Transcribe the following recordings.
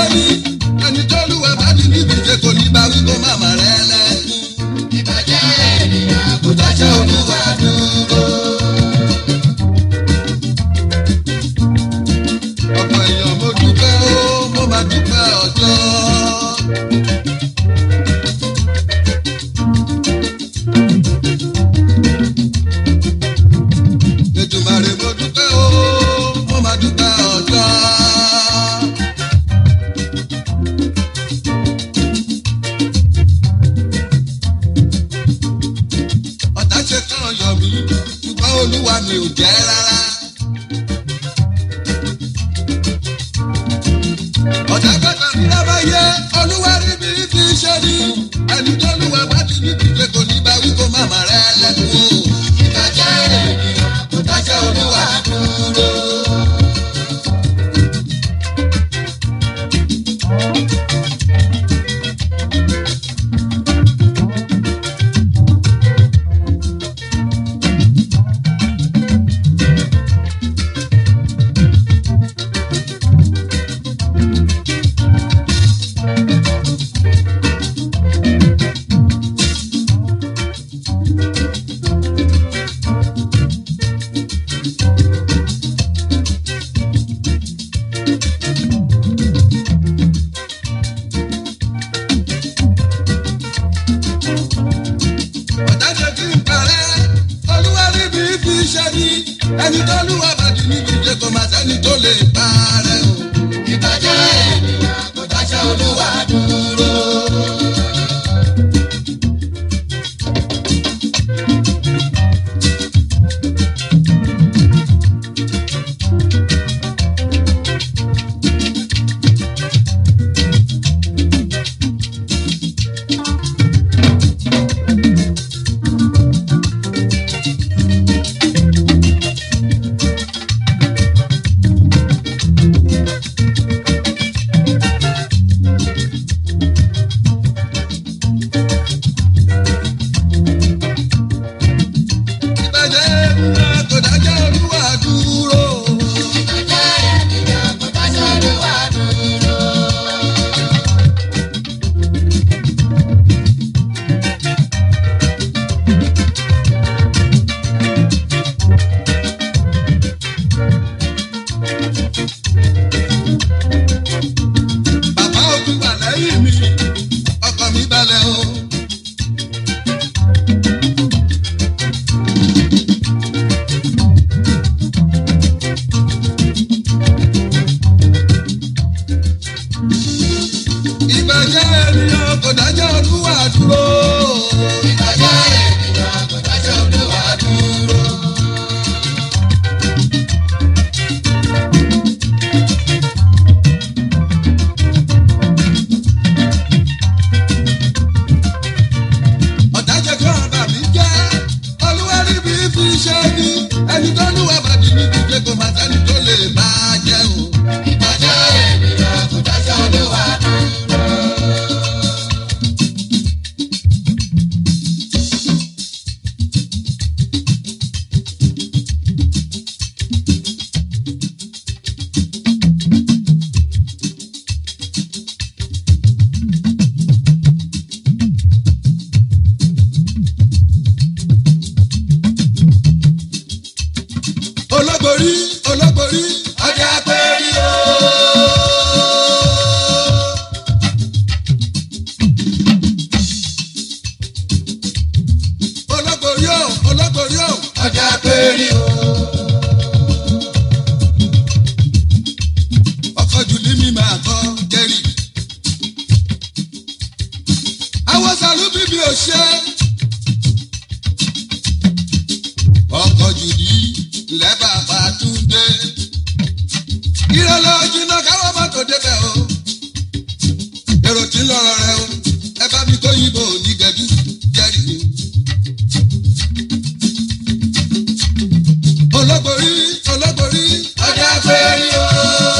ní ẹni tó lùwà bá ní níbi ìṣe kò ní bá wí kó má má rẹ lẹ́kún. ìbàjẹ́ ènìyàn kò dáṣẹ́ olúwa dúró. ọ̀pọ̀ èèyàn mo dúpẹ́ ó mo máa dúpẹ́ ọjọ́. Ètùmàrè mo dúpẹ́ ó mo máa dúpẹ́ ọjọ́. ọ̀tá ṣe kàn yọ̀ mí ṣùgbọ́n olúwa mi ò jẹ́ rárá. ọ̀tá gbọ́dọ̀ ní lábáyé olúwa rí bí fi ṣe ní ẹni tó lùwà bá ti ní ìdíje kò ní bá wí kó má má rẹ lẹ́kùn o. ìbàjẹ́ ènìyàn kò dáṣẹ́ olúwa dúró. ọ̀tá ṣe kí n parẹ́ olúwa rí bí fi ṣe ní ẹni tó lùwà bá ti ní ìdíje kò má sẹ́ni tó lè parẹ́ o. ìbàjẹ́ ènìyàn kò dáṣẹ́ olúwa dúró. ìbàjẹ́ ènìyàn kò dájọ́ olúwa dúró. ìbàjẹ́ ènìyàn kò dáṣẹ́ olúwa dúró. bàbá òtún wà lẹ́yìn mi ọkàn mi balẹ̀ o. ìbàjẹ́ ènìyàn kò dájọ́ olúwa dúró. ìbàjẹ́ ènìyàn kò dáṣẹ́ olúwa dúró. ọ̀tá jẹ́ kí ọ̀bà mi jẹ́ olúwa rí bí fi ṣe ní ẹni tó lùwà bàdí ní ìdíje kò má sẹ́ni tó lè bá a jẹ́ o. ìbàjẹ́ ènìyàn kò dáṣẹ́ olúwa dúró. olóborí olóborí ọjà pẹ́ẹ́rì o. olóborí o olóborí o ọjà péré o. ọkọ̀ jùlí mi máa kọ́ jẹ́rì. àwọn sàlú bíbí ò ṣe. ọkọ̀ jùlí lẹ́bàá bá tún dé. ìrọ̀lẹ́ ojúná káwọn mọ́tò débẹ̀ o. èrò tí ń lọ́rọ̀ rẹ o. ẹ bá mi kó yìnbó onígẹ̀dú jẹ́rì mi. olóborí olóborí ọjà péré o.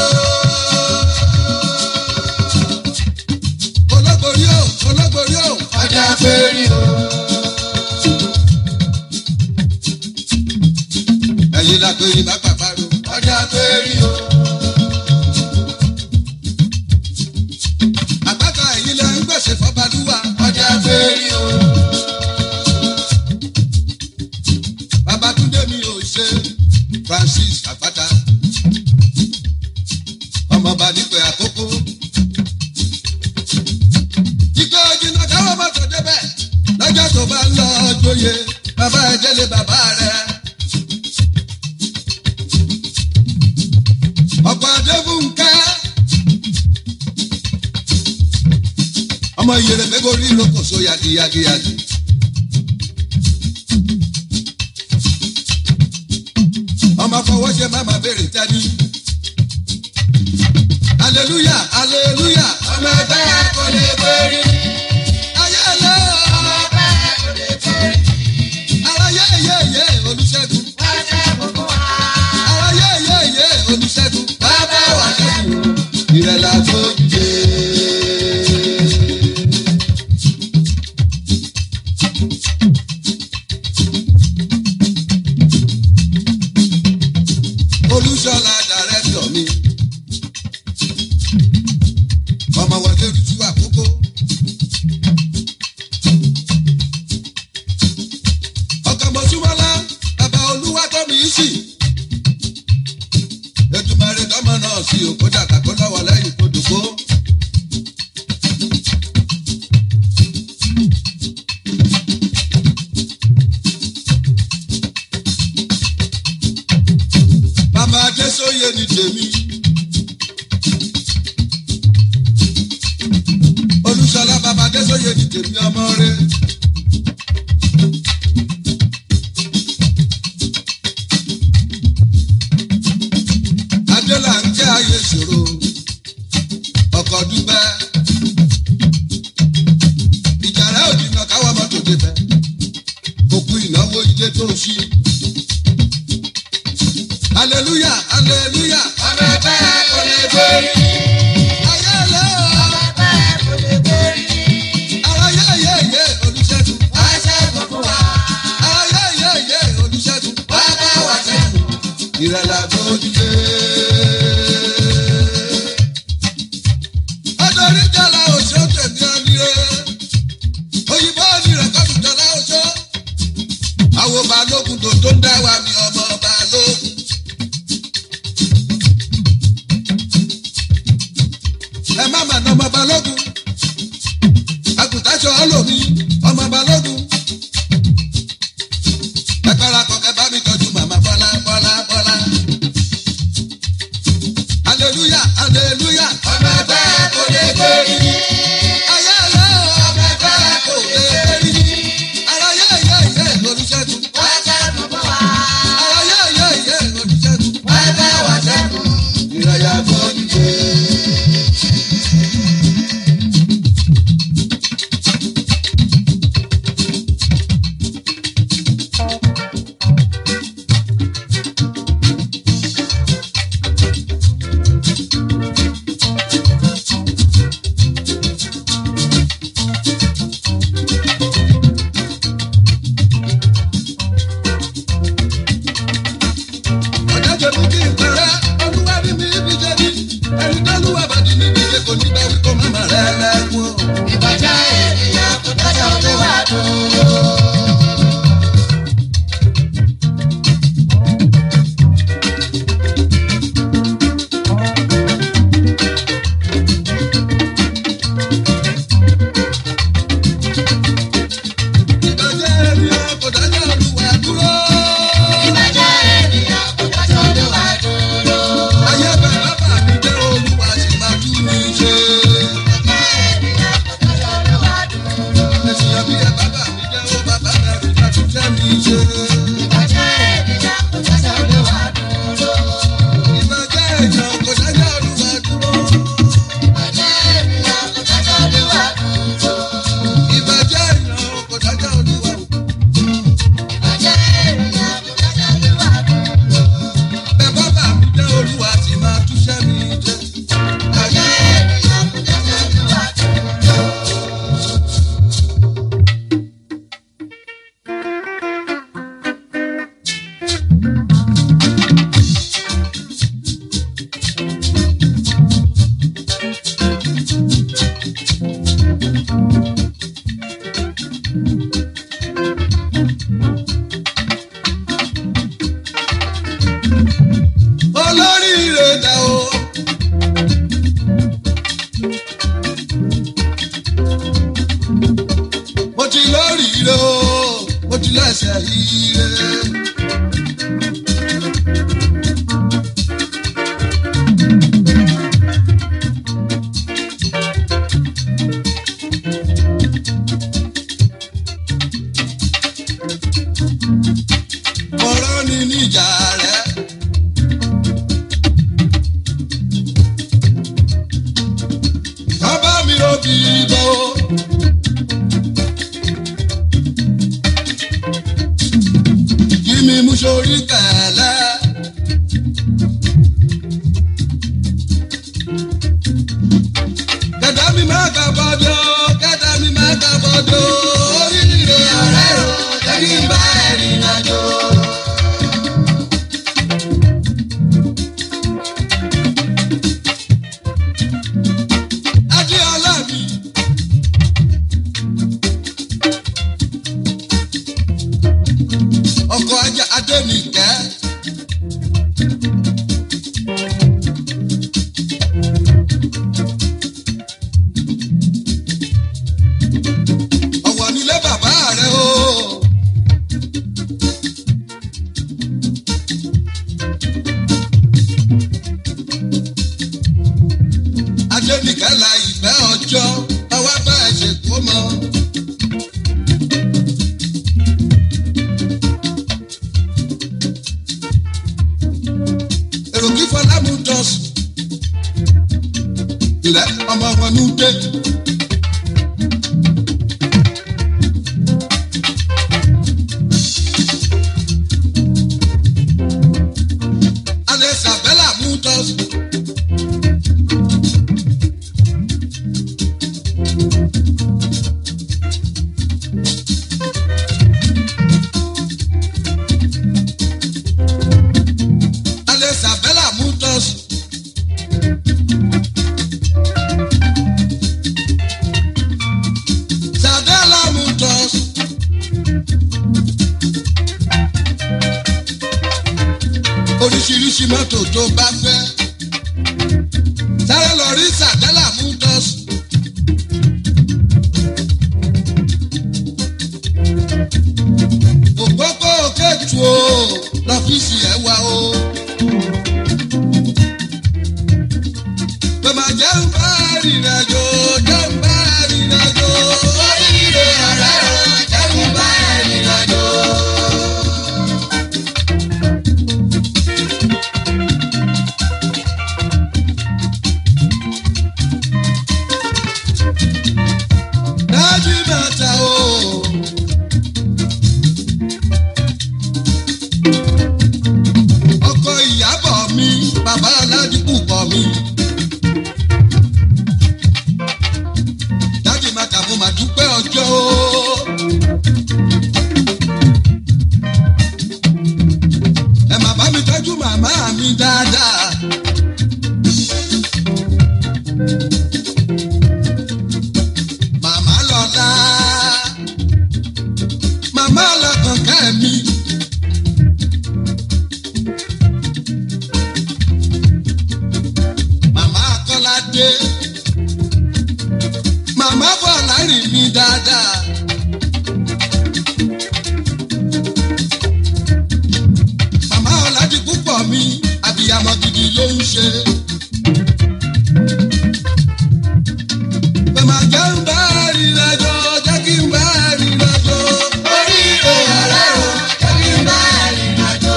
olóborí o olóborí o. ọjà péré o. ẹ̀yin la pé ibà pàpàrọ̀. ọjà péré o. àgbẹ̀ àkókò. Ìkọ́ jìnnà káwọn mọ́tò débẹ̀ lọ́jọ́ tó bá ń lọ jóye bàbá ẹ̀ délé bàbá rẹ̀. Ọ̀pọ̀ Adébúnkẹ́. Ọmọ ìyèrè mẹ́kọ̀ọ́ rí lókòso yagiyagiyagi. ọmọ fọwọ́ ṣe má máa béèrè tání. aleluya aleluya ọmọ ẹgbẹ́ kò lè borí. ayé lọ ọmọ ẹgbẹ́ kò lè borí. ara yé yé yé olùṣègùn wọ́n ṣe gbogbo wa. ara yé yé yé olùṣègùn bàbá wa ṣẹ́gun. ìrẹ̀lẹ̀ àgbo dìde. olùṣọ́lá dàrẹ́tọ̀ mi ọmọ wọlé rújú àkókò. ọkọ̀ mọ̀súmọ́lá bàbá olúwa tó mi sí. ètùmọ̀rẹ́ dọ́mọ náà sí òkú dàgbà kó lọ́wọ́ lẹ́yìn kó dòkó. bàbá adésóye ni tèmi. olùsọlá bàbá adésóye ni tèmi ọmọ rẹ. adélà ń jẹ́ ayé ṣòro ọkọ̀ dúpẹ́. ìjàrá òdìnà káwọ́ mọ́tò débẹ̀ òkú ìnáwó ilé tó ṣí. hallelujah hallelujah. ọmọ ẹgbẹ́ kò lè borí. ayé lọ ọmọ ẹgbẹ́ kò lè borí. ara yé yé yé olùṣègùn. wọ́n ṣe gbogbo wa. ara yé yé yé olùṣègùn. bàbá wa ṣẹ́gun. ìrẹ̀lẹ̀ àgbòdìdé. ọdọọrí jọlá oṣó tèmi ọdíye òyìnbó ni rẹ̀kọ́dù jọlá oṣó. àwọn balógun tó tó ń dá wa mi ọmọ balógun. ẹ má mà ná ọmọ balógun. àgùntàṣọ ọlọ́mi ọmọ balógun. ẹ parapọ̀ kẹ bá mi tọ́jú màmá bọ́lá bọ́lá bọ́lá. hallelujah hallelujah. ọmọ ẹgbẹ́ kò lè borí. ayé lọ ọmọ ẹgbẹ́ kò lè rí. ara yé yé yé olùṣègùn. wọ́n ṣe gbogbo wa. ara yé yé yé olùṣègùn. bàbá wa ṣẹ́gun. ìrẹ̀yà gbòdìdé. ọ̀dájọ́ ní kí n pẹ̀rẹ́ olúwa ní mi ibi jẹ́ ní ẹni tó lúwa bàdí níbi ìṣe kò ní bẹ́ẹ̀ wí kó má má rẹ̀ lẹ́kún o. ìbàjẹ́ ènìyàn kò dájọ́ tó wà dúró. ìbàjẹ́ ènìyàn kò dájọ́ olúwa dúró. ìbàjẹ́ ènìyàn kò dájọ́ tó wà dúró. ayé bẹ̀rẹ̀ bàbá mi jẹ́ olúwa sì máa tú mi ṣe. òbí bọ́ o. kí mi mú sórí kẹ̀lẹ́. kẹ̀dá mi máa kà bọ́dọ̀ kẹ̀dá mi máa kà bọ́dọ̀ oríire ọ̀rẹ́ o jẹ́ kí n bá ẹ̀rìn àjò. Adéọlá mi. Ọkọ̀ ajá Adénìkẹ́. Ọ̀wọ̀ nílé bàbá rẹ̀ o. Adénìkẹ́ la ìfẹ́ ọjọ́ ọwọ́ bá ẹ ṣe kó mọ́. Èrò kí Fọlámù dọ̀sùn. Ilẹ̀ ọmọ wọn ní dé. Alẹ́ Sàbẹ́là mú dọ̀sùn. Alẹ́ Sàbẹ́là mú dọ̀sùn. Sàbẹ́là mú dọ̀sùn. Oríṣiríṣi mọ́tò tó bá fẹ́. Sáré lọ rí Sàbẹ́là mú dọ̀sùn. Òpópó kẹ́tù o, lọ́fíìsì ẹ̀ wá o. Bàbá jẹ́ ń bá rìnrìnàjò, jẹ́ ń bá rìnrìnàjò. Oríire ọ̀rẹ́ o, jẹ́ kí n bá ẹ̀rìn àjò. Dájú bàtà o. Ọkọ ìyàbọ̀ mi, bàbá aládìkú kọ mi. Dájú bàtà mo mà dúpẹ́ ọjọ́ o. Ẹ má bá mi tọ́jú màmá mi dáadáa. Màmá lọ́la. Màmá lọ́kàn kẹ́mi. Màmá Kọ́ládé. Màmá Bọ̀lá rìn mí dáadáa. Màmá Ọ̀làdì púpọ̀ mi, àbíyamọ gidi ló ń ṣe. Bàmá jẹ́ ń bá rìnrìnàjò, jẹ́ kí n bá rìnrìnàjò. Oríire ọ̀rẹ́ o, jẹ́ kí n bá ẹ̀rìn àjò.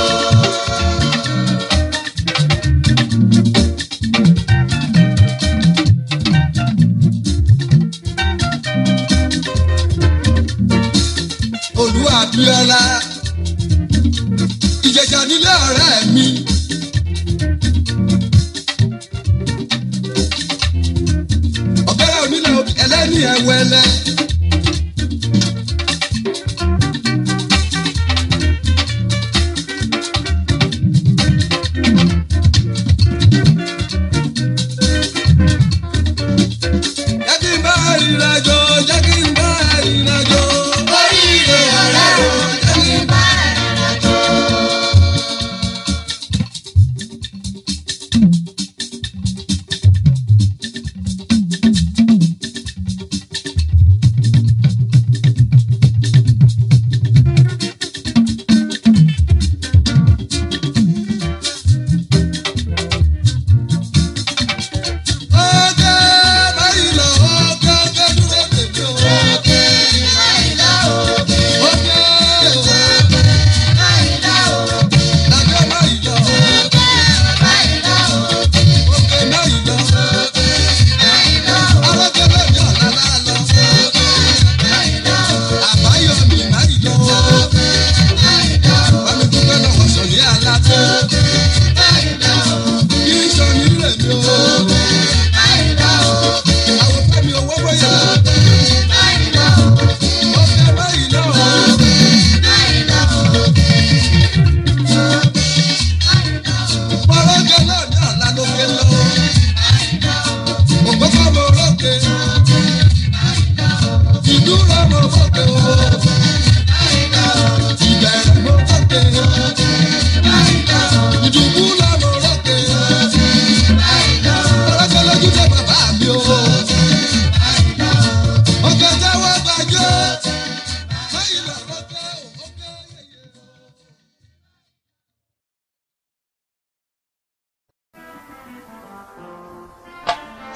Olú Abíọ́lá. Ìjẹ̀jà nílé ọ̀rẹ́ mi. Ọ̀gẹ́rẹ́ onílẹ̀ obì ẹlẹ́ni ẹ̀wẹ̀lẹ̀. Jẹ́ kí n bá ìrìnàjò, jẹ́ kí n bá ìrìnàjò. Oríire ọ̀rẹ́ o, jẹ́ kí n bá ẹ̀rìn àjò.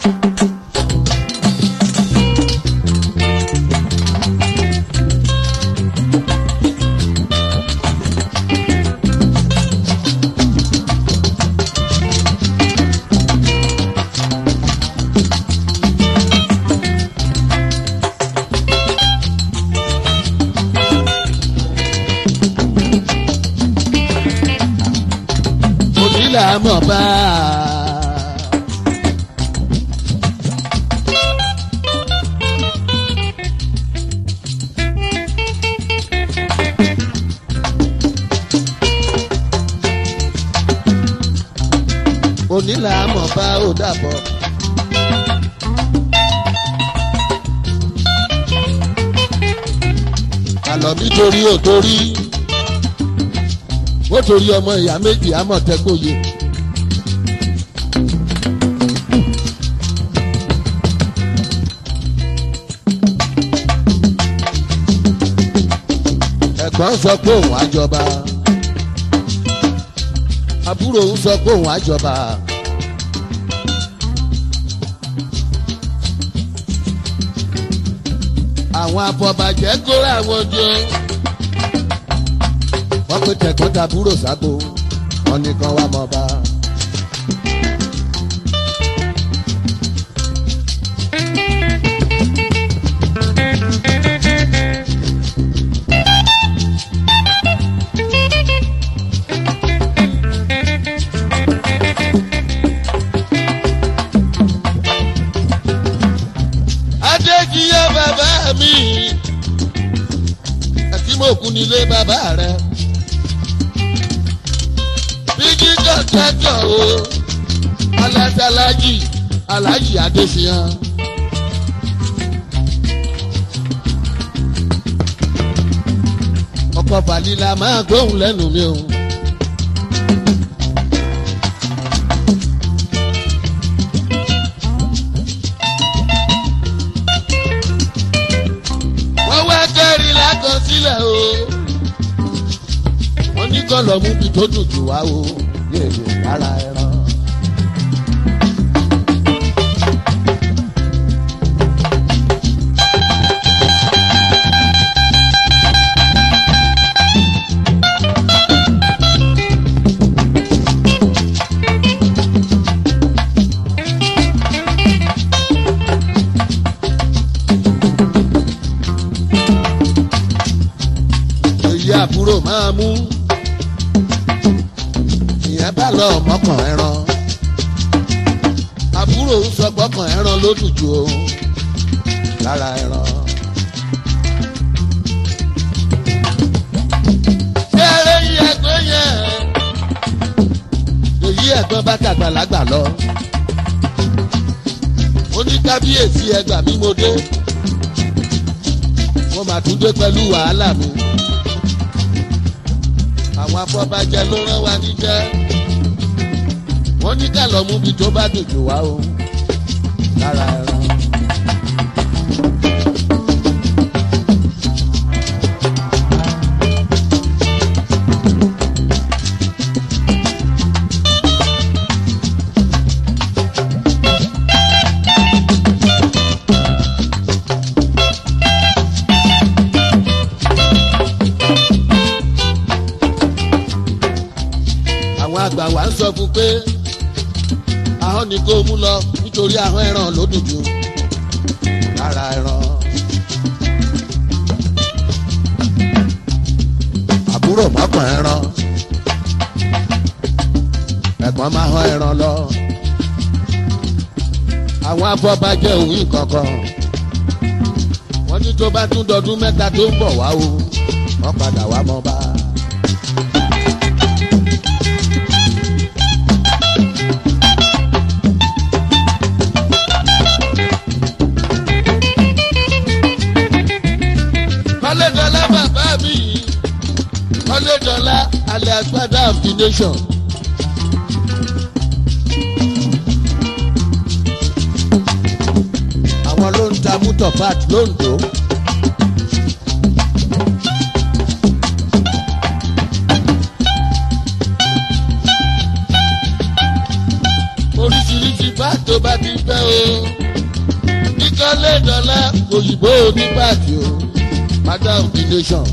onílà mọ̀ bá a. onílà mọ̀ bá ò dàbọ̀. àlọ́ nítorí ò torí ó torí ọmọ ìyá méjì àmọ̀tẹ́kọ̀yé. ẹ̀gbọ́n sọ pé òun àjọba àbúrò òun sọ pé òun àjọba. àwọn afọbàjẹ́ kóra àwọn jọ wọ́n pe tẹ̀gbọ́n tàbúrò sábò wọ́n nìkan wá mọ́ bá. adékiyé bàbá mi àti mòkú nílé bàbá rẹ bíjí kọ̀tẹ́tọ̀ o alásàlájì alájì adéṣiyàn. ọkọ̀ fàlílà máa gbóhùn lẹ́nu mi o. wọ́n wá kẹ́rin lákọsílẹ̀ o wọ́n ní kọ́ lọ mú bí tó dùn jù wá o yéèyè lára ẹran. èyí àbúrò máa mú ìyẹn bá lọ mọ́kàn ẹran àbúrò ń sọ gbọ́kàn ẹran ló dùn jù o lára ẹran. ṣé eré yí ẹgbẹ́ yẹn èyí ẹ̀gbọ́n bá tàgbàlagbà lọ ó ní kábíyèsí ẹgbà mi mo dé wọ́n máa tún dé pẹ̀lú wàhálà mi àwọn afọbajẹ ló rán wa níjẹ́ wọ́n ní ká lọ mú bi tó bá dòjò wá o lára ẹran. àwọn àgbà wa ń sọ fún pé ahọ́n ni kó mú lọ nítorí ahọ́n ẹran ló dùn jù lára ẹran. àbúrò mọ́kàn ẹran ẹ̀gbọ́n máa hán ẹran lọ. àwọn afọbajẹ òwìn kankan wọ́n ní tó bá tún dọdún mẹ́ta tó ń bọ̀ wá o wọ́n padà wá mọ́ bá a. kọ́lédọ́lá bàbá mi kọ́lédọ́lá alẹ́ agbádá of the nation. àwọn ló ń ta mútọ̀ pat lóńdó. oríṣiríṣi bá tó bá ti fẹ́ o kíkọ́lé dọ́là òyìnbó onípàtì o madam the nation.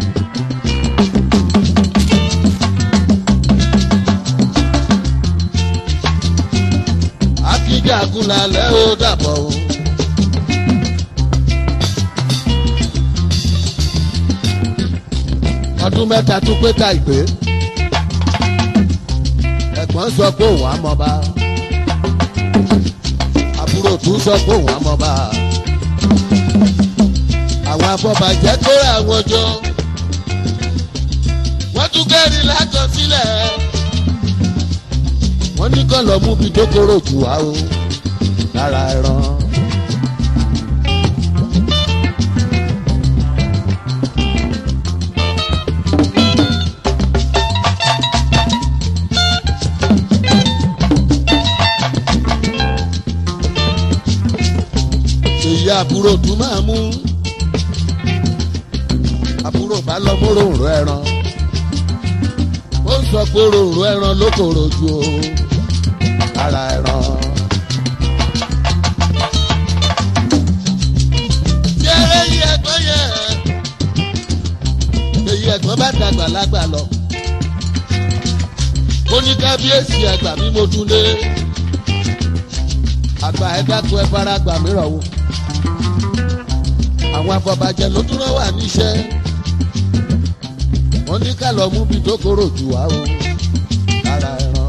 akíjagun lálẹ́ ó dàbọ̀ o. ọdún mẹ́ta tún pé ta ìpè ẹ̀gbọ́n sọ pé òun á mọ̀ bá àbúrò tún sọ pé òun á mọ̀ bá àwọn afọbàjẹ́ kó àwọn jọ wọ́n tún kẹ́rin látọ̀ sílẹ̀ wọ́n ní kàn lọ mú bí dókòrò jù wá o lára ẹran. èyí àbúrò tún máa mú àbúrò bá lọ mú ròǹrò ẹran ó ń sọ pé ròǹrò ẹran ló kòrò ju o lára ẹran. Yẹ́rẹ́ yí ẹ̀gbọ́n yẹ. Èyí ẹ̀gbọ́n bá dàgbà lágbà lọ. Ó ní kábíyèsí ẹgbà mi mo tún lé. Àgbà ẹ dákun ẹ fara gbà mí rọ̀ wò. Àwọn afọbajẹ ló dúró wà níṣẹ́. Wọ́n ní ká lọ mú bí tó kóró jù wá o. Lára ẹran.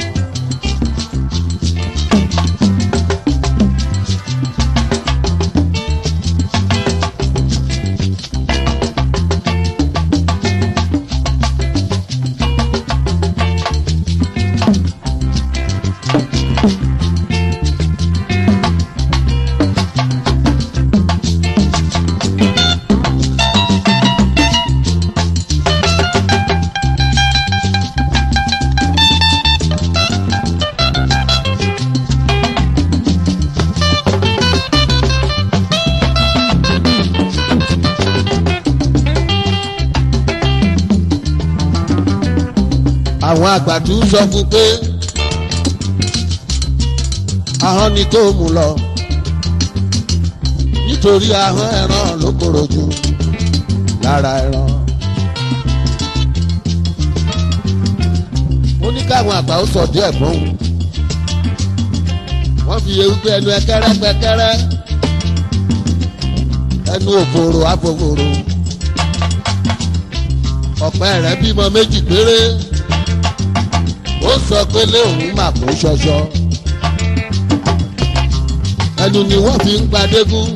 àwọn àgbàdo sọ fún pé ahọ́n ni kó mú lọ nítorí ahọ́n ẹran ló kóró jù lára ẹran. ó ní káwọn àgbà ó sọ díẹ̀ gbọ́n wọ́n fi ewúgbé ẹnu ẹkẹrẹ pẹkẹrẹ ẹnu òfòrò àfòfòrò ọ̀pẹ rẹ̀ bímọ méjì péré ó sọ pé léòun mà kó ṣọṣọ ẹnu ni wọ́n fi ń padégún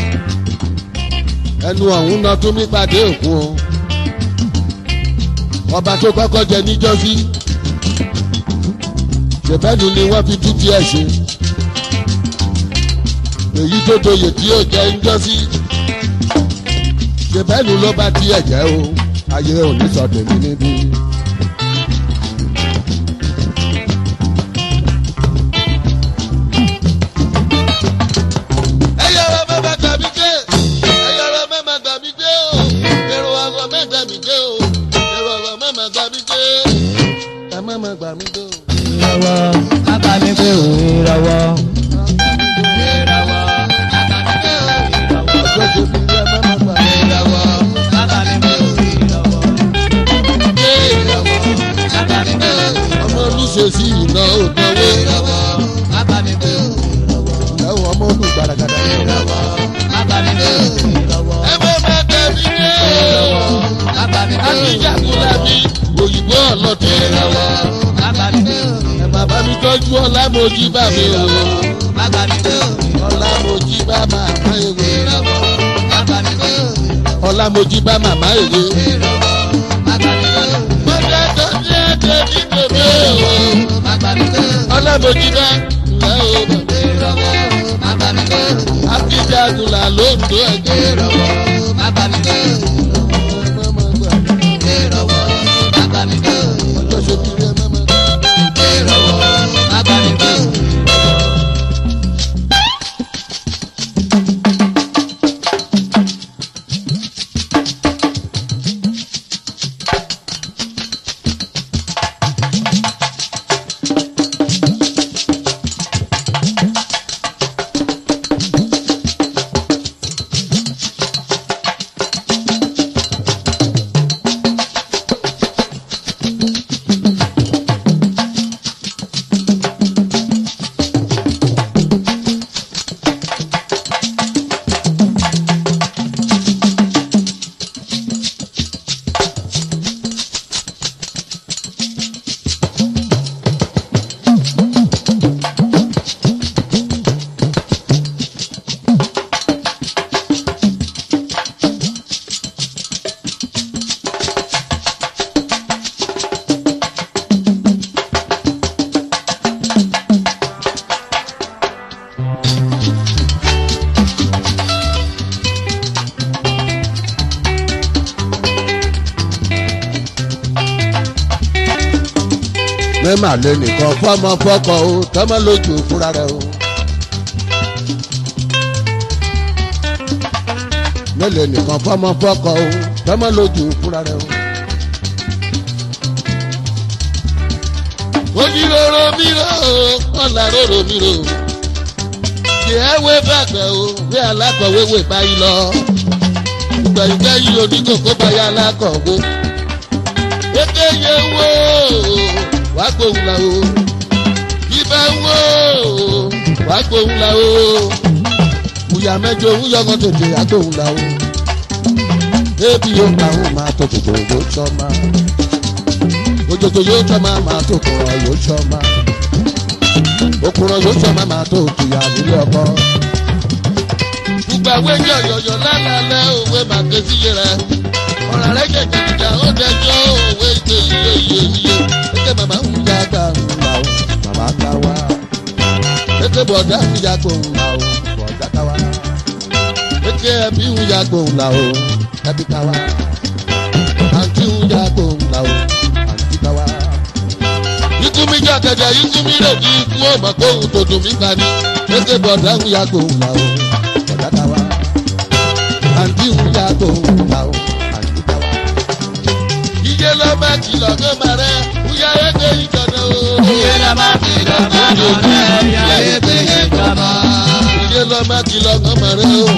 ẹnu ọ̀hún náà tún mí padé òkun o ọba tó kọ́kọ́ jẹ níjọ́sí ṣèbẹ́nu ni wọ́n fi dúdú ẹ̀ ṣe èyí tó doyè tí yóò jẹ níjọ́sí ṣèbẹ́nu ló bá tiẹ̀ jẹ́ o ayé òní sọ tèmi níbí. ẹyọrọ mẹ́ma gbà mí gbé ẹyọrọ mẹ́ma gbà mí gbé o èrò ọ̀rọ̀ mẹ́gbà mí gbé o èrò ọ̀rọ̀ mẹ́ma gbà mí gbé ẹ mẹ́ma gbà mí gbé o. ìràwọ̀ bàbá mi gbé o ìràwọ̀. ìràwọ̀ bàbá mi gbé o ìràwọ̀. ọjọ́ tó fi rí ẹ mẹ́ma gbà mí ìràwọ̀ bàbá mi gbé o ìràwọ̀. gbé ìràwọ̀ bàbá mi gbé o ọmọ olùṣèṣì iná òdòwó ìràwọ̀ bàbá mi gbé o ìyàwó ọmọ olùgbàràgàdà ìràwọ̀ bàbá mi gbé o ìràwọ̀. ẹ mẹ́ma gbà mí gbé o. bàbá mi gbé o akíjàkúlẹ̀ mi òyìnbó ọlọ́tẹ̀ ìràwọ̀ bàbá mi gbé o ẹ bàbá mi tọ́jú ọlámojì bá mi o bàbá mi gbé o ọlámojì bá màmá ewé ìràwọ̀ bàbá mi gbé o ọlámojì bá màmá ewé. ìràwọ̀ bàbá mi gbé o mọ̀tẹ́ tó ní ẹ̀jẹ̀ ní bèbè o bàbá mi gbé o ọlámojì bá ńlá o ìràwọ̀ bàbá mi gbé o akíjàkúlẹ̀ ló ń tó ẹ̀jẹ̀ ìràwọ̀ bàbá mi gbé o ìràwọ̀ bàbá mi gbé o ọjọ́ ṣe kiri ẹ mẹ́mẹ́. ìràwọ̀ bàbá mi gbé o. mẹ́mà lé nìkan fọ́mọ fọ́kọ o tọ́mọ lójú fúnra rẹ o. mẹ́lẹ̀ nìkan fọ́mọ fọ́kọ o tọ́mọ lójú fúnra rẹ o. ojúlóró mi rò ó ọ̀là róró mi rò ó. kì í wé bàgbẹ́ o bí alákọ̀wé wè báyìí lọ. ìgbà ìgbà yìí oníkókó báyà alákọ̀wé. Eke ye wo wá gbóhùn la o. Ibẹ̀ wo wá gbóhùn la o. Ìyá mẹ́jọ òun yọ̀ngàn tètè àgbóhùn la o. Ebi yóò máa ń máa tó tòjò yóò tọ́ ma. Òjòjò yóò tọ́ ma máa tó kùrọ̀ yóò tọ́ ma. Òkùrọ̀ yóò tọ́ ma máa tó tùyà nílé ọkọ. Gbogbo àwọn èèyàn yọ̀yọ̀ lálẹ́ òwe màgbé síye rẹ̀ ọ̀rọ̀ rẹ̀ jẹ̀jẹ̀ ìjà ó dẹjọ́ òwe ìgbé iye iye iye eke màmá ń ya gbà ń là ó màmá ká wá eke bọ̀dá ń ya gbò ń là ó bọ̀dá ká wá eke ẹbí ń ya gbò ń là ó ẹbí ká wá àǹtí ń ya gbò ń là ó àǹtí ká wá. ikú mi jẹ́ àkàjà ikú mi rè di ikú ọ̀mà kóhun tó dùn mí gbani eke bọ̀dá ń ya gbò ń là ó bọ̀dá ká wá àǹtí ń ya gbò ń là ó iye lọ bá kìlọ̀ tó máa rẹ̀ bóyá ẹgbẹ́ ìjọba o. Iye la máa fi lọ bá mọ̀ rẹ̀ yá ebe yé jọmọ. iye lọ bá kìlọ̀ tó máa rẹ̀ o.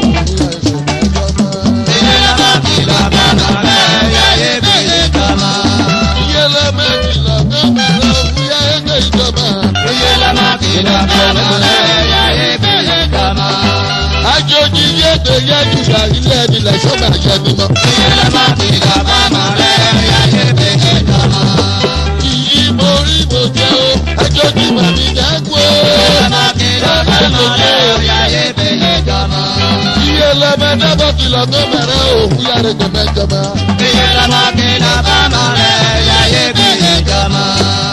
Iye la máa fi lọ bá mọ̀ rẹ̀ yá ebe yé jọmọ. iye lọ bá kìlọ̀ tó máa rẹ̀ o. bóyá ẹgbẹ́ ìjọba. Iye la máa fi lọ bá mọ̀ rẹ̀ yá ebe yé jọmọ. àjòjì yé gbé yé jùlọ ilé ẹni lẹ sọ́mà jẹ mímọ́. Iye la máa fi lọ bá mọ̀ rẹ̀ yá ebe yé jọmọ. iyì mo rí mo jẹ́ o. àjòjì màmí dẹ́kun o. Iye la máa fi lọ bá mọ̀ rẹ̀ yá ebe yé jọmọ. iye lọ bá dábọ̀ kìlọ̀ tó máa rẹ̀ o. bóyá ẹgbẹ́ mẹ́jọba. Iye la máa fi lọ bá mọ̀ rẹ̀ yá ebe yé jọmọ.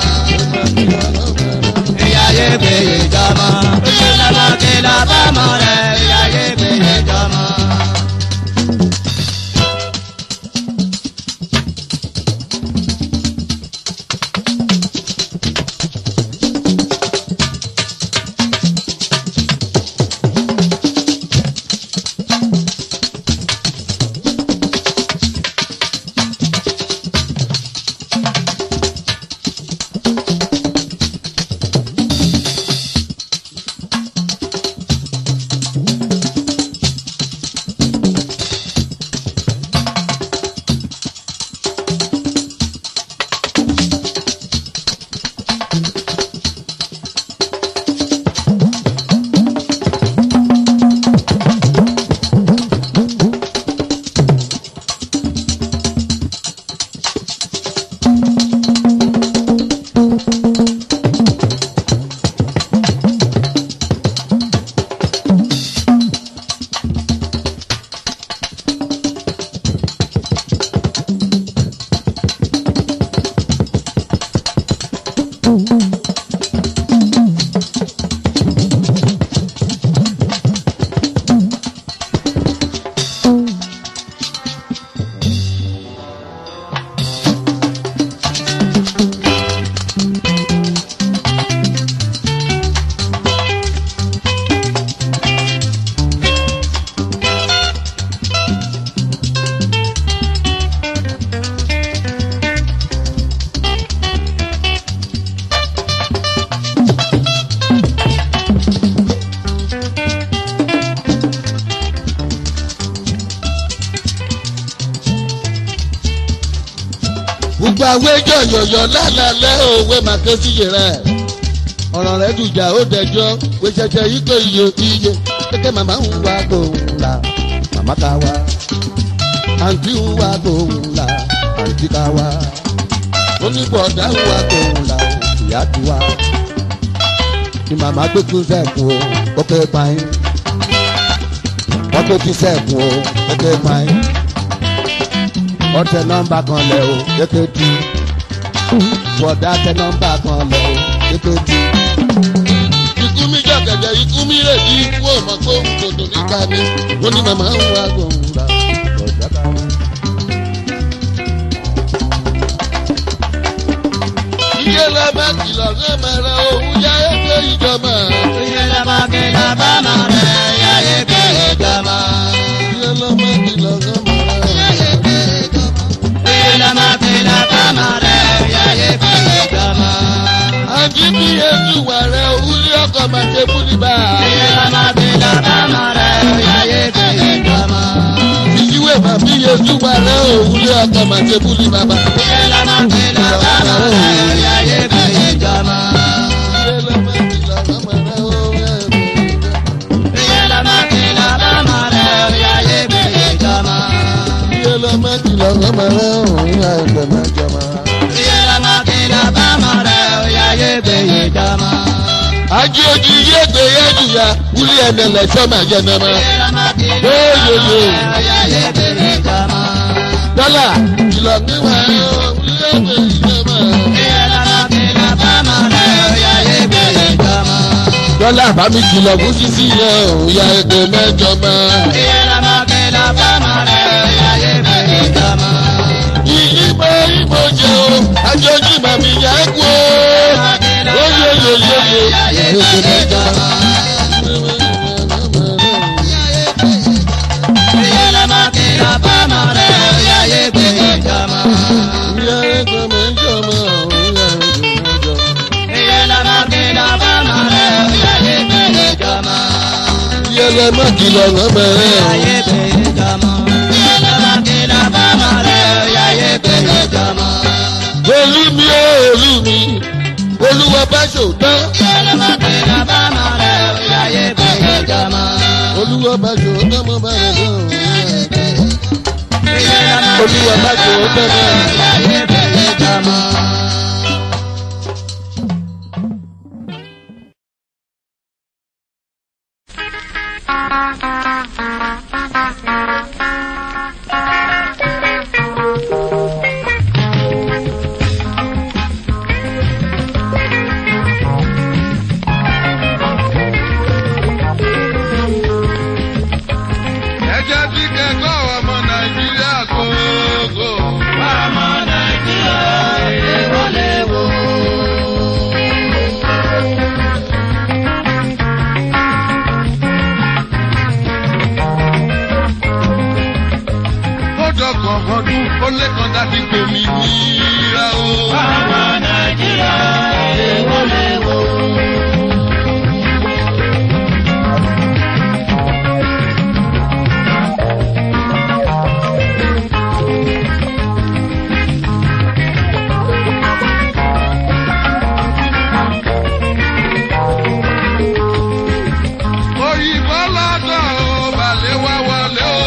Ìyá ebe yé jọmọ. Iye la máa fi lọ bá mọ̀ rẹ̀ yá ebe yé jọmọ. gbogbo àwọn ẹjọ́ yọ̀yọ̀ lálálẹ́ òwe màkẹ́ síye rẹ̀ ọ̀rọ̀ rẹ̀ dùjà ó dẹjọ́ pé ṣẹṣẹ yìí kò iye iye kékeré màmá ń wá gbòòrùn la màmá ká wá àǹtí ń wá gbòòrùn la àǹtí ká wá oníbọ̀dá ń wá gbòòrùn la ìyá ti wá ni màmá gbé tún sẹ́ẹ̀kù o ó ké pààyàn wọ́n tó ti sẹ́ẹ̀kù o ó ké pààyàn ọtẹ nọmba kan lẹ o kékeré bọ̀dá tẹ nọmba kan lẹ o kékeré. ikú mi jọ gẹ̀gẹ̀ ikú mi rè bí ikú ò mọ̀ pé òun dòdò níta ni wọ́n ní màmá ń wá gbòǹgbà ọ̀jà kan. iye la bá kìlọ̀ ní mẹ́rẹ̀ òun yá ẹgbẹ́ ìjọba. Iye la máa fi la bá máa rẹ̀ yáyé pé ìjọba. iye la bá kìlọ̀ ní mẹ́rẹ̀. Iye la máa fi la bá máa rẹ̀ yáyé pé ìjọba. àjí bí ètò wà rẹ̀ òun ní ọkọ̀ máa ṣe fúnni bá. Iye la máa fi la bá máa rẹ̀ yáyé pé ìjọba. ìyíwèé máa bí ètò wà rẹ̀ òun ní ọkọ̀ máa ṣe fúnni bàbá. Iye la máa fi la bá máa rẹ̀ yáyé pé ìjọba. iye la bá kìlọ̀ ní mẹ́rẹ̀ òun yá ẹgbẹ́ ìjọba. Iye la máa fi la bá máa rẹ̀ yáyé pé ìjọba. iye la bá kìlọ̀ ní mẹ́rẹ̀ òun yá ẹgbẹ́ ìjọba. Iye la máa fi la bá máa rẹ̀ yáyé pé ìjọba. àjí ojú iye gbé yẹ́jú ya wúlí ẹ̀mẹ̀lẹ̀ sọ́mà jẹ́ nàmá. dọ́là kìlọ̀ níwà wúlí ẹ̀mẹ̀ ìjọba. dọ́là bámi kìlọ̀ fún sísí yẹn òun ya ẹgbẹ́ mẹ́jọ mọ́. ìyípo ìbò jẹ́ o àjọjú màmí yá kú o. Oyoyoyoyo ẹgbẹ́ mẹ́jọ mọ́. Ìyá ẹgbẹ́ mẹ́jọ mọ́ òun ya ẹgbẹ́ mẹ́jọ mọ́. Ìyá ẹlẹ́mọ̀ kìlọ̀ lọ́mọ rẹ̀. Olú mi ó olú mi, olúwa bá ṣòótọ́. Olúwa bá ṣòótọ́ mọ́ bá rẹ̀ lọ́wọ́. Olúwa bá ṣòótọ́ mọ́. ẹ jẹ́ bí kẹ́kọ̀ọ́ ọmọ nàìjíríà gbogbo. ó dọ̀gbọ̀n ọdún ó lẹ́kàn láti pè mí níra o. òyìnbó lọ́dọ̀ ó balẹ̀ wá wọlé o.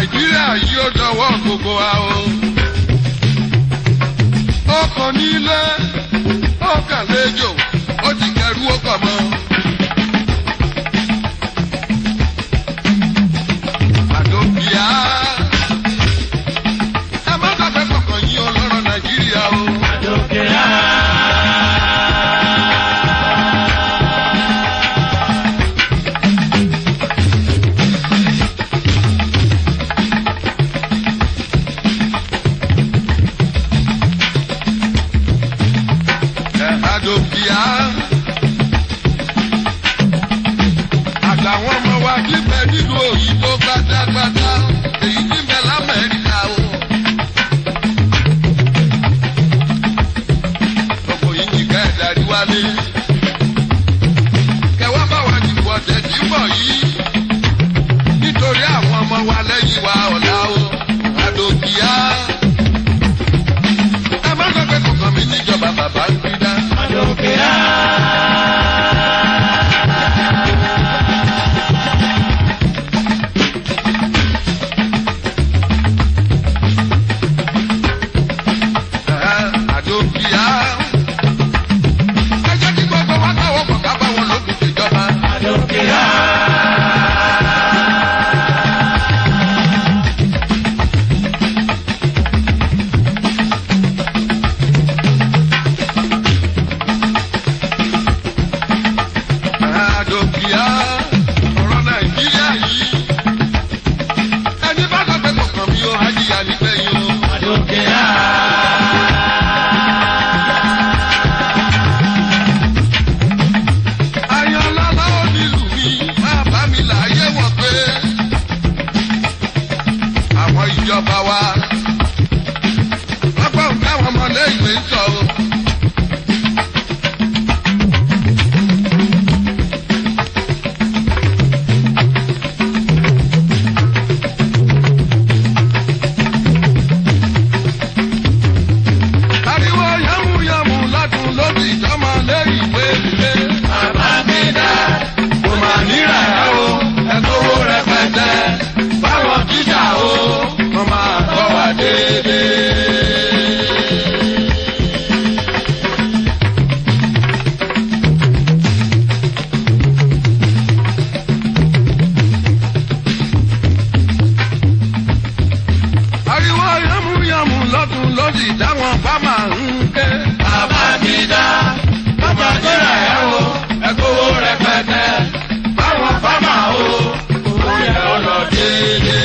nàìjíríà yìí ó dọwọ́ gbogbo wa o. ó kàn nílé ó kàn léjò ó ti kẹrù ó kàn mọ́. àdókìá ẹ má gbàgbé kọ̀ọ̀kan yín ọlọ́rọ̀ nàìjíríà o. àdòkìá. àtàwọn ọmọ wa kí bẹ nínú òyìnbó gbádágbádá èyí tí bẹ lamẹ́ríkà o. gbogbo yìí kì kẹ́ ẹ̀ darí wálé. kẹwàá bá wa dìbò ọ̀tẹ̀ tí ń bọ̀ yìí. nítorí àwọn ọmọ wa lẹ́yìn wa ọ̀la o. àdòkìá. ẹ má sọ pé kọ̀ọ̀kan mi níjọba bàbá ń gbé dá. àdókìá. ẹ jẹ́ kí gbogbo wa káwọ́ pọ̀ ká bá wọn lókun ṣèjọba. àdókìá ọ̀rọ̀ nàìjíríà yìí. ẹni bá sọ pé kọ̀ọ̀kan mi ò hájìyà nígbẹ̀yìn o. Ayọ̀lọ́lá onílù mi máa bá mi láyé wọ̀ pé àwọn ìjọba wa lọ́pọ̀ nǹkan àwọn ọmọlé ìwé ń sọ o. Ariwo yàmùyàmù lọ́dún lóbi ìjọba lé ìwé ìwé. Bàbá mi dá, kò mà níra ẹ̀ o, ẹ kówó rẹpẹtẹ. Báwọn jíjà o, wọ́n máa kọ́ wa déédéé. Ariwo yàmùyàmù lọ́dún lóbi táwọn bá máa ń ké. Bàbá mi dá, bàbá níra ẹ̀ o, ẹ kówó rẹpẹtẹ. Báwọn bá máa o, owó yẹ ọ lọ déédéé.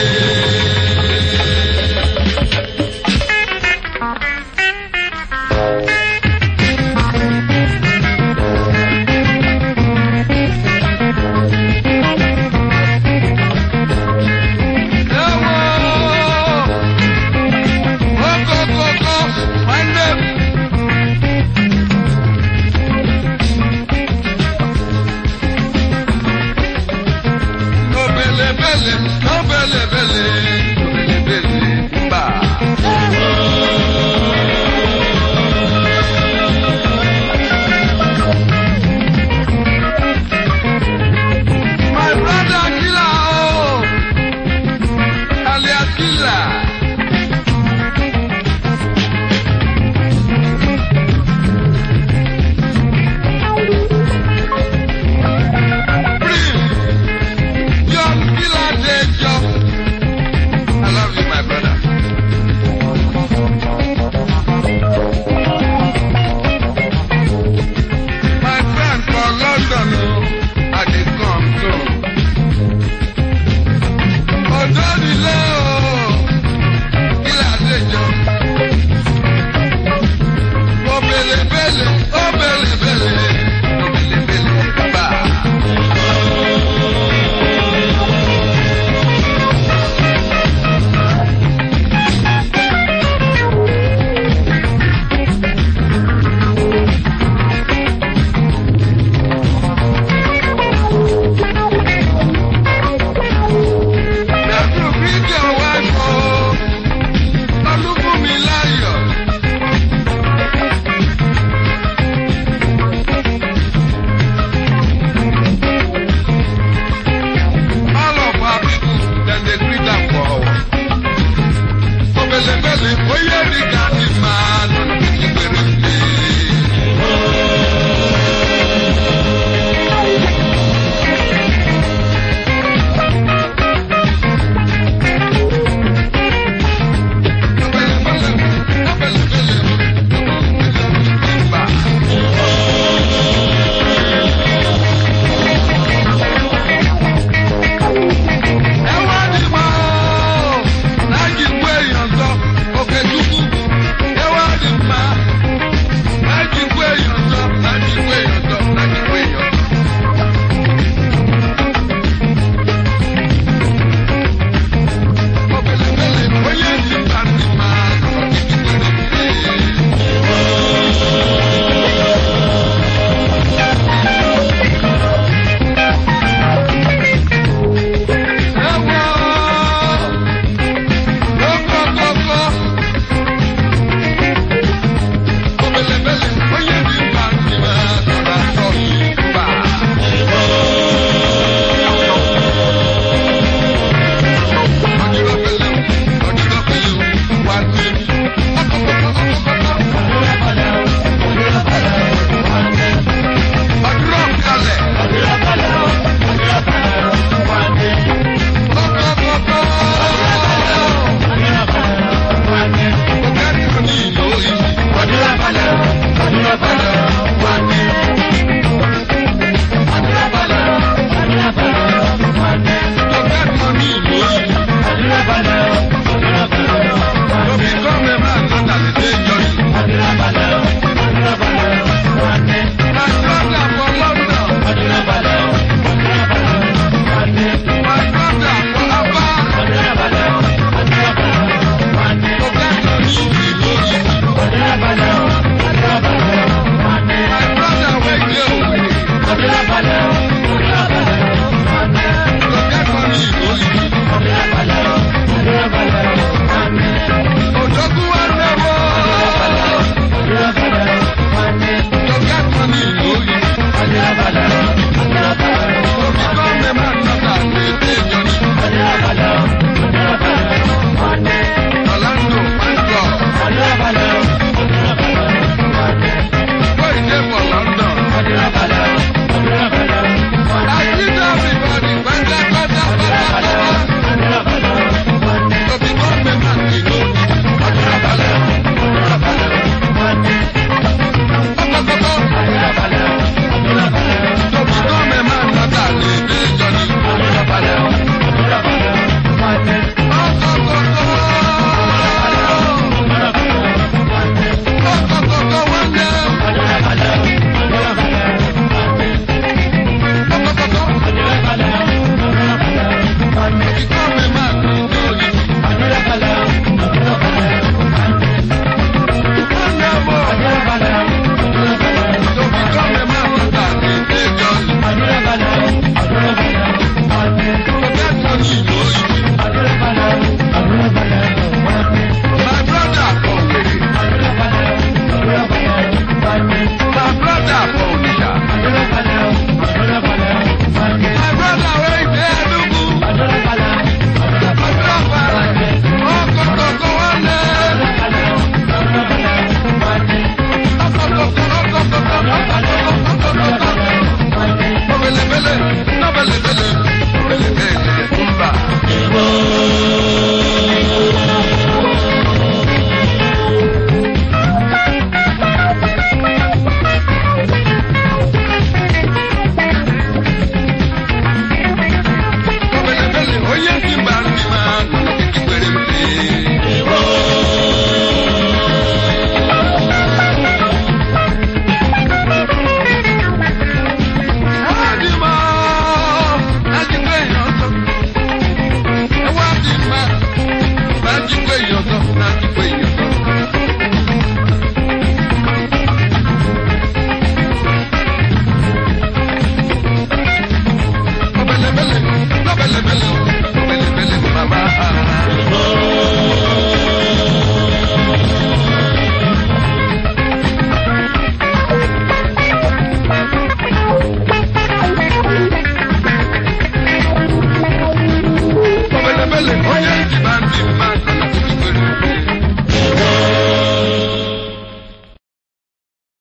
My brother Killer, oh, alias Killer. Prince, your killer dey jump.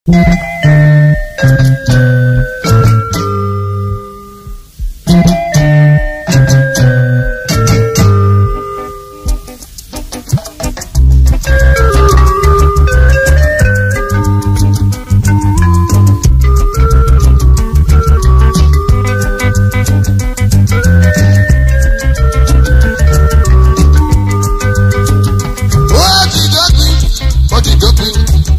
ó ti dópin ó ti dópin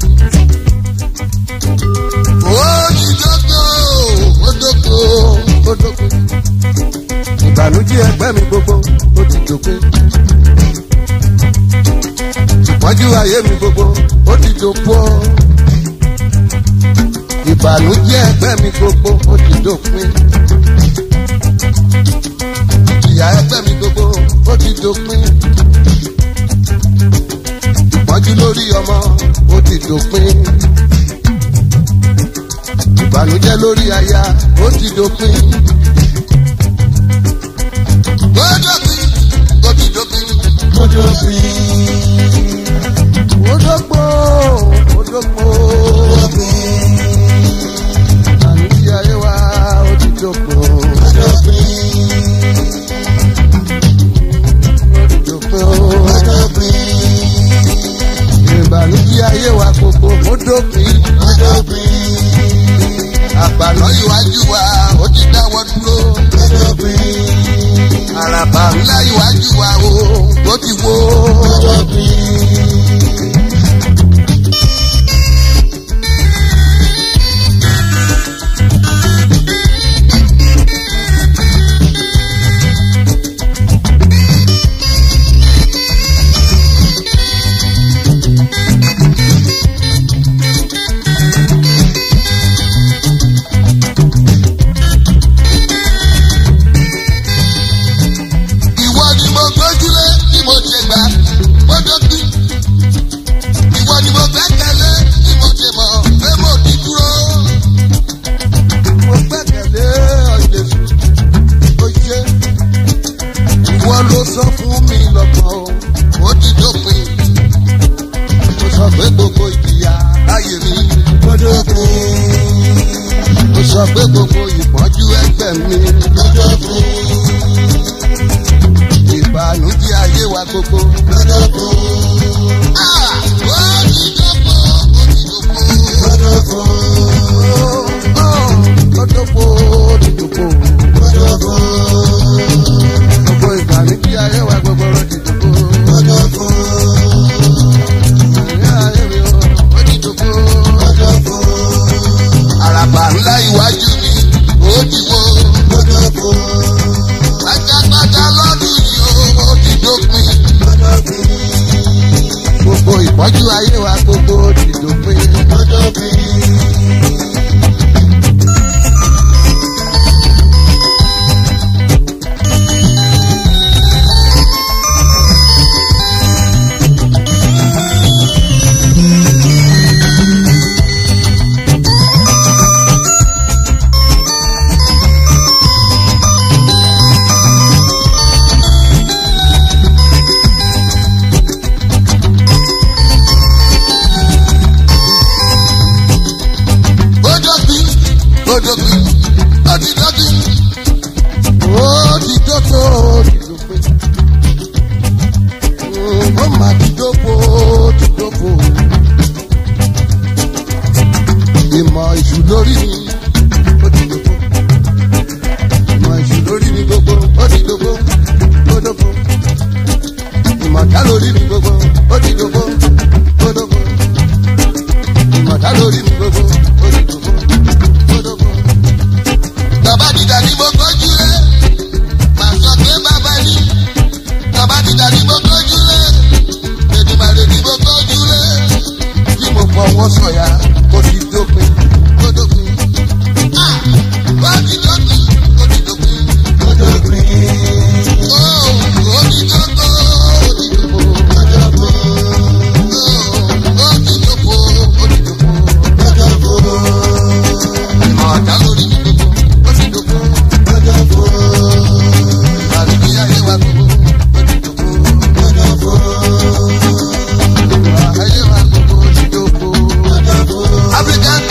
ó ti dópin ó dópin ó dópin ìbànújẹ́ ẹgbẹ́ mi gbogbo ó ti dópin ìpọ́njú ayé mi gbogbo ó ti dópin ìbànújẹ́ ẹgbẹ́ mi gbogbo ó ti dópin ìyà ẹgbẹ́ mi gbogbo ó ti dópin ìpọ́njú lórí ọmọ ó ti dópin. ìbànújẹ́ lórí aya ó ti dópin. ó dópin ó ti dópin. ó dópin. ó dópò ó dópò. ìbànújẹ́ ayé wa ó ti dópò. ó dópin. ó ti dópin ìbànújẹ́ ayé wa gbogbo ó dópin. ó dópin. àgbàlọ́ iwájú wa ó ti dáwọ́ dúró. ó dópin. àràbà ńlá iwájú wa o ó ti wó. ó dópin. ìwọ ni mo gbójúlé tí mo ṣe gbà mo dókí. ìwọ ni mo gbẹ́kẹ̀lé tí mo ṣe mọ̀ pé mo ti dúró. mo gbẹ́kẹ̀lé ọ̀jẹ̀sù ó ṣe. ìwọ ló sọ fún mi lọ́gbọ̀n o ó ti dópin. mo sọ pé gbogbo ìjìyà láyé mi ó dópin. mo sọ pé gbogbo ìpọ́njú ẹgbẹ́ mi ó dópin ìbànújẹ́ ayé wa gbogbo. lọ́dọ̀kọ̀. Ah! ó ti dọ́kọ̀ ó ti dọ́kọ̀. lọ́dọ̀kọ̀. lọ́dọ̀kọ̀ ó ti dọ́kọ̀. lọ́dọ̀kọ̀. gbogbo ìbànújẹ́ ayé wa gbogbo ló ti dọ́kọ̀. lọ́dọ̀kọ̀. ìbànújẹ́ ayé mi ó ti dọ́kọ̀. lọ́dọ̀kọ̀. àràbà ńlá iwájú mi ó ti wó. lọ́dọ̀kọ̀ pátápátá lọ́dún yìí ó ti dópin. gbogbo ìpọ́jú ayé wa gbogbo ti dópin. ó dópin ó dópin ó ti dópin. ó ti dópin ó ti dópin. ó mà ti dópin ó ti dópin. ìmọ̀ ìṣù lórí mi ó ti dópin. ìmọ̀ ìṣù lórí mi gbogbo ó ti dópin ó dópin. ìmọ̀ ìta lórí mi gbogbo ó ti dópin ó dópin ìmọ̀ta lórí mi gbogbo olùdókò olùdókò. Bàbá dìda ní mo gbójú lé, màá sọ pé bàbá ní. Bàbá dìda ní mo gbójú lé, Èdùmàrè ní mo gbójú lé. Bí mo fọwọ́ sọ̀yà, ó ti dópin, ó dópin. Ah! Ó ti dópin, ó ti dópin, ó dópin. Ó ó ti dópin, ó ti dópin, ó dópin. Ó ti dópin, ó ti dópin. Ọ̀dà lórí mi gbogbo, ó ti dògbò. Àdúgbò ayé wa gbogbo, ó ti dògbò. Ayé wa gbogbo, ó ti dògbò. African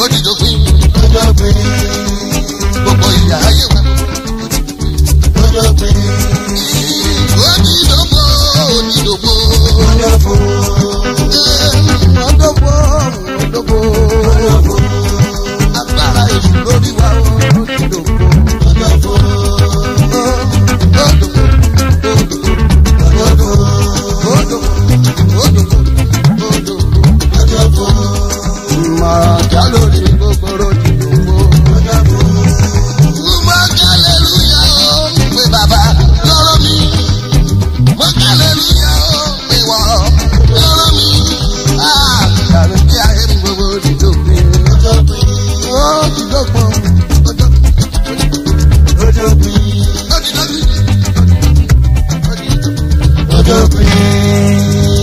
ó ti dópin gbogbo ìyá ayé wa. ó ti dópò ó ti dópò. ọdọ́gbọ́ ọdọ́gbọ́ agbára èṣù lórí wa ó ti dópò. Màjà lórí gbogbo ti dògbò. Mo kálẹ̀lúyà ó pé bàbá lọ́rọ̀ mi. Mo kálẹ̀lúyà ó pé wọ́ lọ́rọ̀ mi. Àbí kí ayé mi gbogbo ti dògbò. Ó ti dògbò. Ó ti dògbò. Ó ti dògbò. Ó ti dògbò.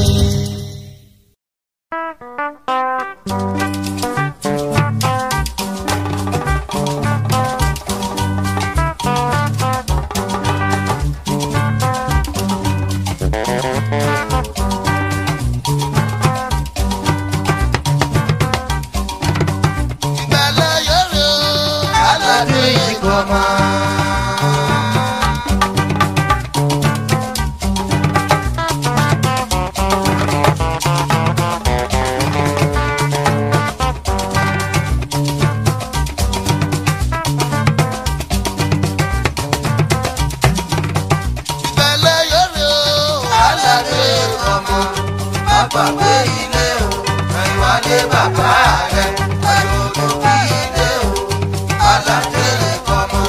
Ìgbàlẹ̀ yóò aládé ìkọ̀mọ́. Ìgbàlẹ̀ yóò aládé ìkọ̀mọ́. Bàbá gbé ilé o, ìwádé bàbá rẹ̀, àyòdò bí ilé o, aládélé kọ́mọ.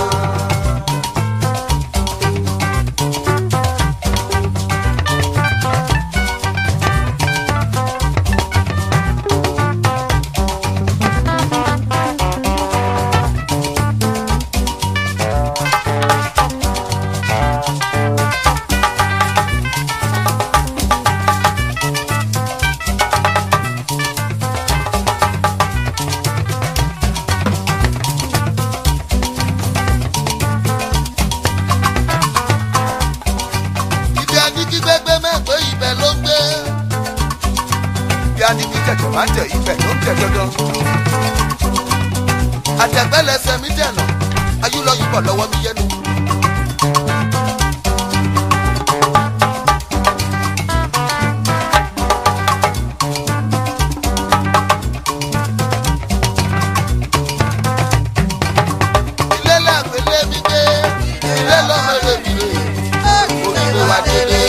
Ibi anigi gbẹgbẹ mẹ́gbẹ́ ibẹ̀ ló gbé. Bí a ní kí tẹ̀tẹ̀ máa tẹ̀ ibẹ̀ ló ń tẹ̀ dandan. Àtẹ̀gbẹ́lẹsẹ̀ mi dẹ̀nà, ayúlọ́yìnbọ̀ lọ́wọ́ mi yẹnu. Ilé làgbélé mi gbé, ilé lọ́mọdé mi rè, onígbé wa délé.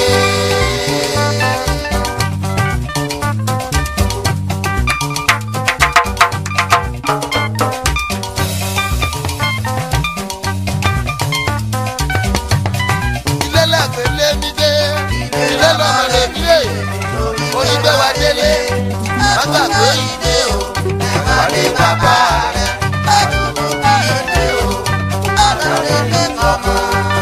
ilé làgbélé mi dé ilé lọ́mọdé mi dé onígbé wa délé má gbàgbé ilé o ìpàdé bàbá rẹ àdúgbò bí ilé o aládélé kọ́mọ.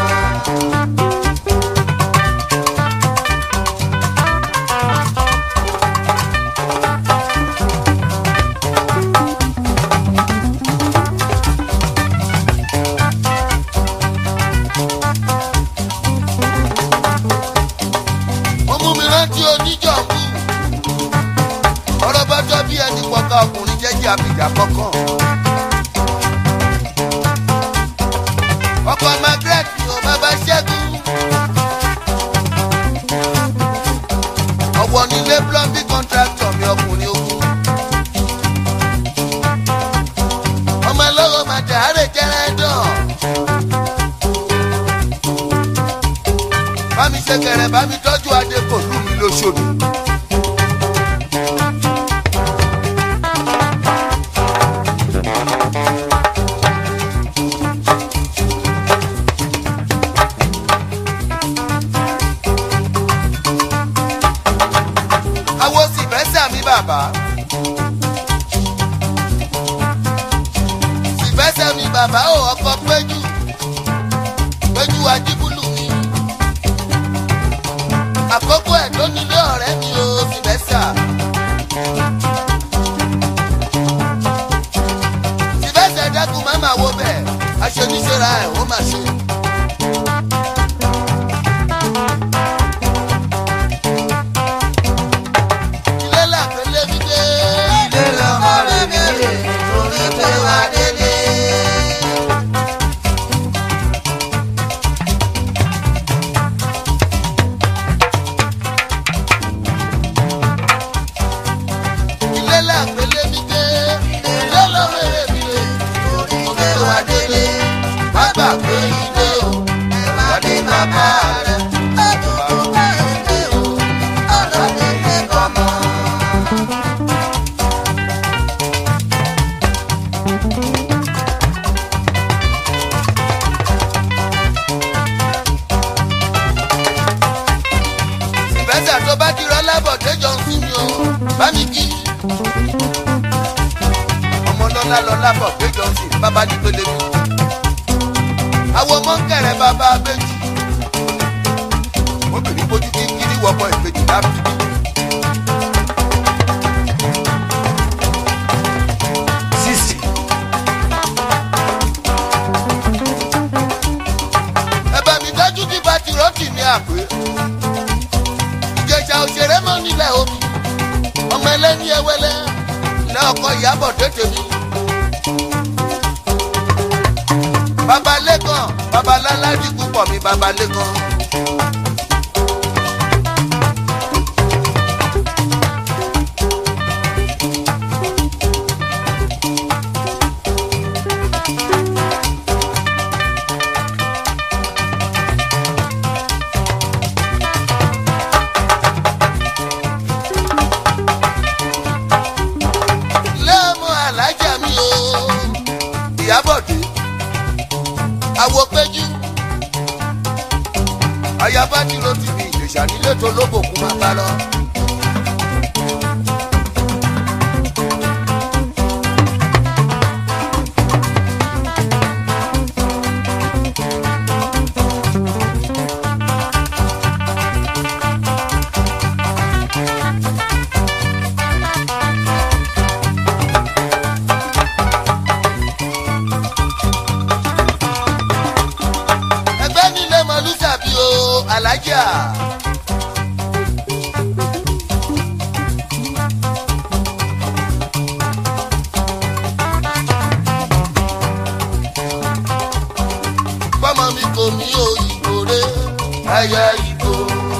ó mú mi rántí oníjọ̀bù ọ̀rọ̀ bá jọ bí ẹni pọ̀ka ọkùnrin jẹ́jẹ́ àbíjà kọ̀ọ̀kan. ọkọ̀ margaret ò bàbá ṣẹ́gun. ọ̀wọ́ nílé plumbing contractor mi ọkùnrin ogun. ọmọ ẹlọ́rọ̀ màdà àárẹ̀ jẹ́rẹ́ dán. bámi ṣẹkẹrẹ bámi tọ́jú adé kò lù mí lóṣòdì. awo sì fẹ́ sàmì bàbá. sì fẹ́ sàmì bàbá ò ọkọ̀ péjú péjú ajíbúlù mi àkókò ẹ̀ tó nílé ọ̀rẹ́ mi ò fi bẹ́ sà. Tìbẹ́sẹ̀ dákun má máa wo bẹ́ẹ̀, aṣoníṣẹ́ra ẹ̀ ó máa ṣe. Ilé làpẹ́lẹ́ mi dé. Ilé lọ́mọ rẹ̀ mi rè, torí ìbẹ́sà tó bá ti rọ́ lábọ̀dé jọ ń sinmi o bá mi kí. ọmọ lọ́lá lọ lábọ̀dé jọ ń sin bàbá ní pélé mi. àwọn ọmọ ń kẹrẹ bàbá abéjì. obìnrin bójú kí kiri wọ́pọ̀ ìbejì lábì. sísì. ẹ̀bẹ̀ mi dájú kí bá ti rọ́ọ̀tì ní àpè ìjẹsà òṣèré mọ nílẹ̀ omi ọmọ ẹlẹ́ni ẹwẹ́lẹ́ ilé ọkọ ìyàbọ̀ tètè mi. babalẹ́kan babaláládì púpọ̀ mi babalẹ́kan. lẹ́mú alájà mi o ìyábọ̀dé àwọ̀ péjú ayaba tí ló ti fi ìjèṣà nílé tó lóbòkú máa bá lọ. ẹgbẹ́ nílé mọ̀lúsàbí o alájà. pọ́mọ mi kò ní òyìnbó rẹ̀ ẹyẹ ìgbò.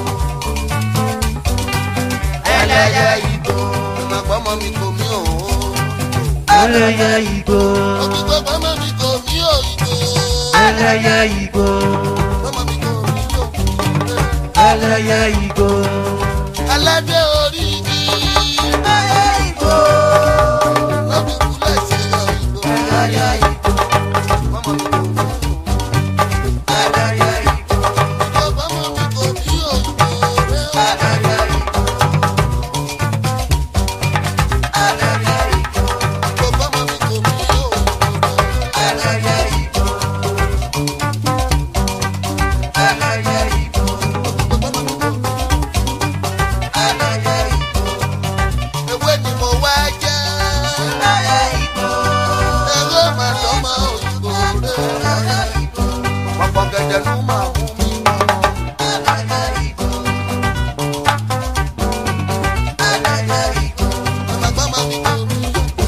ẹlẹ́yẹ ìgbò. ọmọ pọ́mọ mi kò ní òun. ẹlẹ́yẹ igbó òkìgbò pọ́mọ mi kò ní òyìnbó. ẹlẹ́yẹ igbó pọ́mọ mi kò ní òyìnbó. ẹlẹ́yẹ igbó aládé orí igi. ẹyẹ ìgbò. lọ́bì kúlẹ̀ ṣe òyìnbó. ẹyẹ ìgbò. pọ́mọ mi kò ní òyìnbó. ẹlẹ́yẹ ìgbò. pọ́mọ mi kò ní òyìnbó. ẹlẹ́yẹ ìgbò. ẹlẹ́yẹ ìgbò. pọ́mọ mi kò ní òyìnbó. ẹlẹ́yẹ ìgbò. ẹlẹ́yẹ ìgbò. ewé ni mo wá jẹ́. ewé máa tọ́mọ òyìnbó rẹ̀. pọ̀pọ̀ gẹ̀dẹ̀ ló máa mú mi. Bàbá máa mi kò ní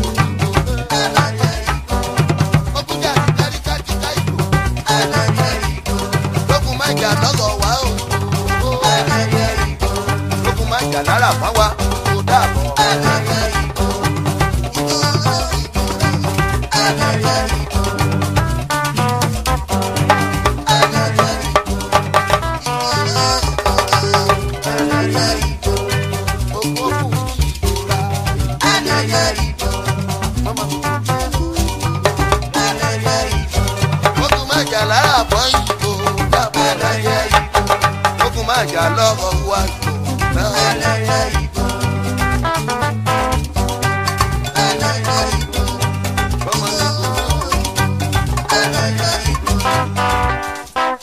ọkùnrin àti káríká ti ká ìlú. lókun máa jà lọ́gọ̀ wá o. lókun máa jà lára fáwa kó dàbọ̀. Gbogbo kù ní ìtura. Mama mi kò ogun máa jà lára bọ́ ìbò dábọ̀ ẹlẹ́yẹ ìbò ogun máa jà lọ́rọ̀ wá ìbò náà ẹlẹ́yẹ ìbò. ẹlẹ́yẹ ìbò. Ọmọ mi kò ní ẹlẹ́yẹ ìbò.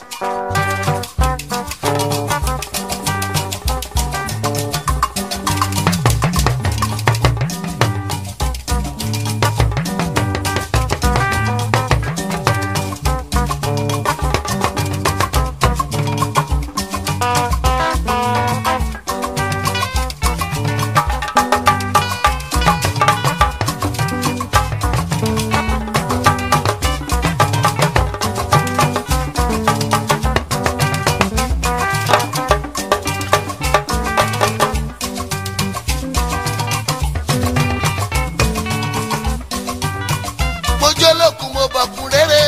mo jó lókun mo bọ̀kun rere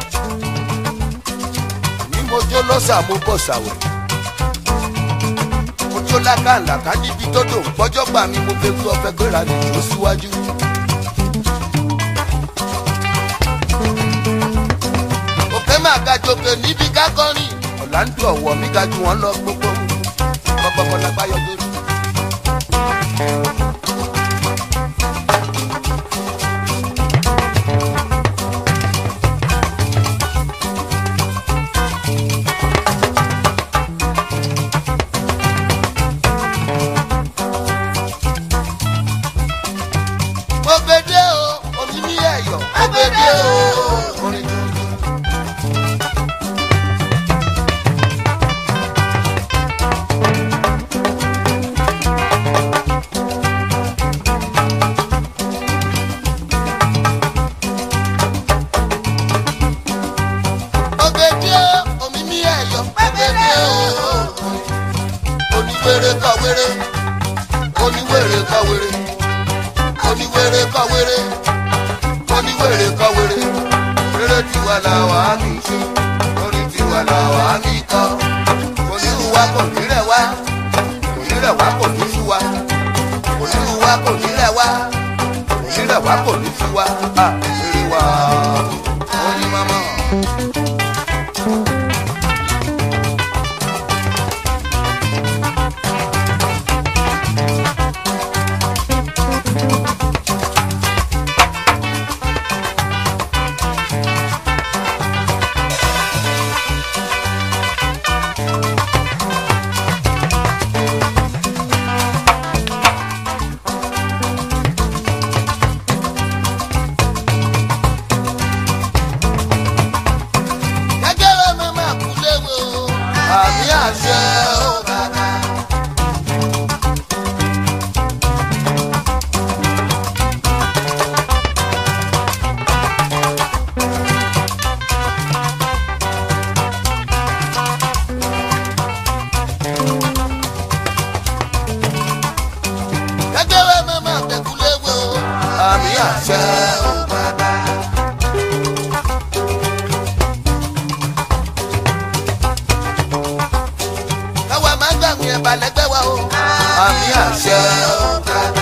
ní mo jó lọ́sà mo bọ̀ sàwẹ̀ mo jó lákàlàkà níbi tó dò ń gbọ́jọ́ gbà mí mo fẹ́ fi ọfẹ́ gbéra nìyó síwájú. máa ga jòkè níbi kákọ́rin ọ̀làǹdù ọ̀wọ̀ mi ga jù wọ́n lọ gbogbo kọ́kọ́kọ́ lápá yọ lórí. mo gbede o omi ní ẹ̀yọ̀ mo gbede o orin tuntun. Ogede omi ní ẹ̀yọ̀ ogede o. Oníwèrè kọ wèrè, oníwèrè kọ wèrè, oníwèrè kọ wèrè, oníwèrè kọ wèrè. Rere tiwa la wà á mi ṣe, orin tiwa la wà á mi kọ. Onírú wa kò ní rẹ̀ wá, onírẹ̀ wá kò ní sú wa. Onírú wa kò ní rẹ̀ wá, onírẹ̀ wá kò ní sú wa. À rere wa, oyin mama. Gẹ́gẹ́rẹ́ mi máa kú léwe o. Àmì àṣẹ o bàbá. Gẹ́gẹ́rẹ́ mi máa kú léwe o. Àmì àṣẹ o bàbá. káwa máa ń gbàgbé ẹ̀bà lẹ́gbẹ́ wa o. àmì àṣẹ o bàbá.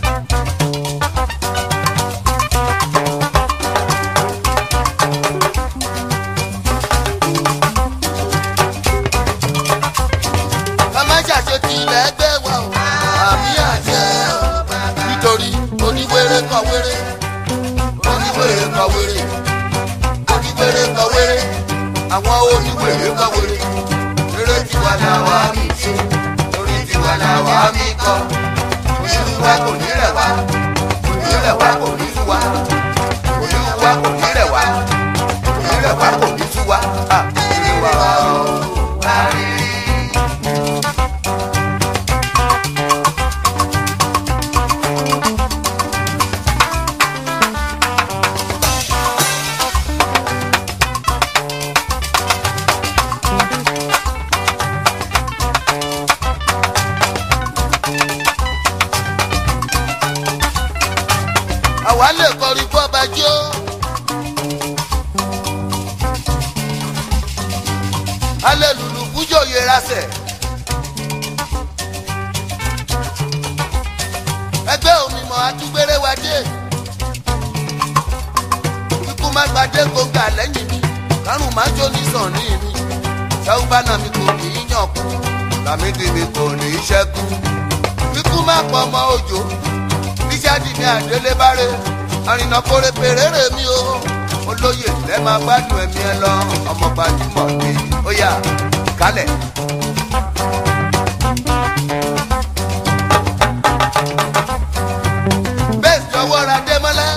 ká má ṣàṣetì lẹ́gbẹ́ wa o. àmì àṣẹ o bàbá. nítorí oníwèrè kọ wèrè oníwèrè kọ wèrè oníwèrè kọ wèrè àwọn oníwèrè kọ wèrè eré tiwa la wà mí ṣe orí tiwa la wà mí kọ onírú wa kò ní rẹ̀ wá onírẹ̀ wa kò ní sú wa onírú wa kò ní rẹ̀ wá onírẹ̀ wa kò ní sú wa à eré wa o wá rí rí. àwa lè kọrin bọ́ba jó. alẹ́ lùlù kújò yẹra sẹ̀. ẹgbẹ́ òmìmọ̀ atúgbére wa dé. ikú má gbadé gbòǹgà lẹ́yìn mi kárùn má jó ní sàn ní mi. sáwùbánà mi kò ní í yàn kú làmídì mi kò ní í ṣẹ́kù. ikú má pọ̀ ọmọ òjò níṣàdì ní àdélébáré àrìnà kórè pèrèrè mi o olóyè lẹ máa gbádùn ẹmí ẹ lọ ọmọ gbajúmọ̀ ni ó yà kálẹ̀. bẹ́ẹ̀ jọ̀wọ́ ra démọ́lá.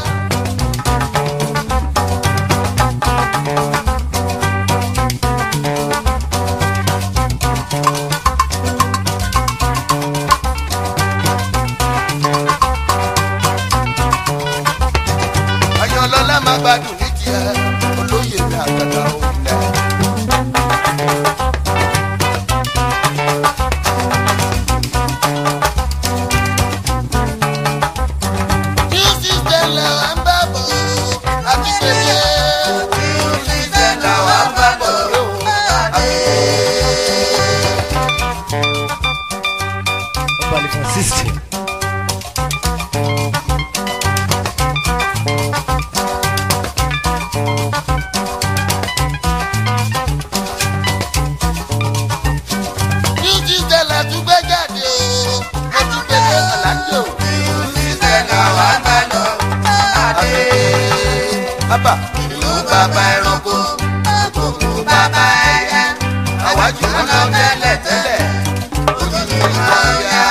ayọ̀lọ́lá máa gbádùn ní tiẹ̀ olóyè mi àgàdà òǹlẹ̀. New system là wà ń bá bọ̀ àti pèsè. New system là wà ń bá bọ̀ àti Ọba Francisco. Bàbá ìlú bàbá ẹranko, òkú bàbá ẹyẹ, àwájú wọn lọ tẹ́lẹ̀ tẹ́lẹ̀, ojú mi máa yá.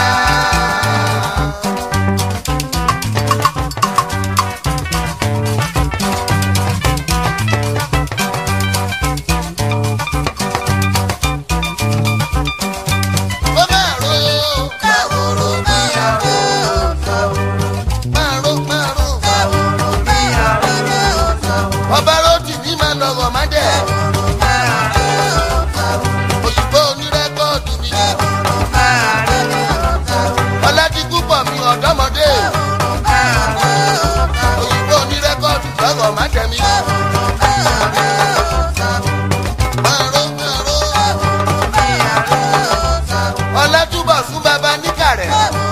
ó máa ro káwòrò bí àrò máa ro máa ro ọba ròdì ní máa lọ́wọ́ má dẹ̀ òyìnbó onírẹ́kọ̀dù mi ọládìkú pọ̀ mi ọ̀dọ́mọdé òyìnbó onírẹ́kọ̀dù lọ́wọ́ má dẹ̀ mi. Máa ro, máa ro. ọlátúbọ̀ fún baba níkàrẹ̀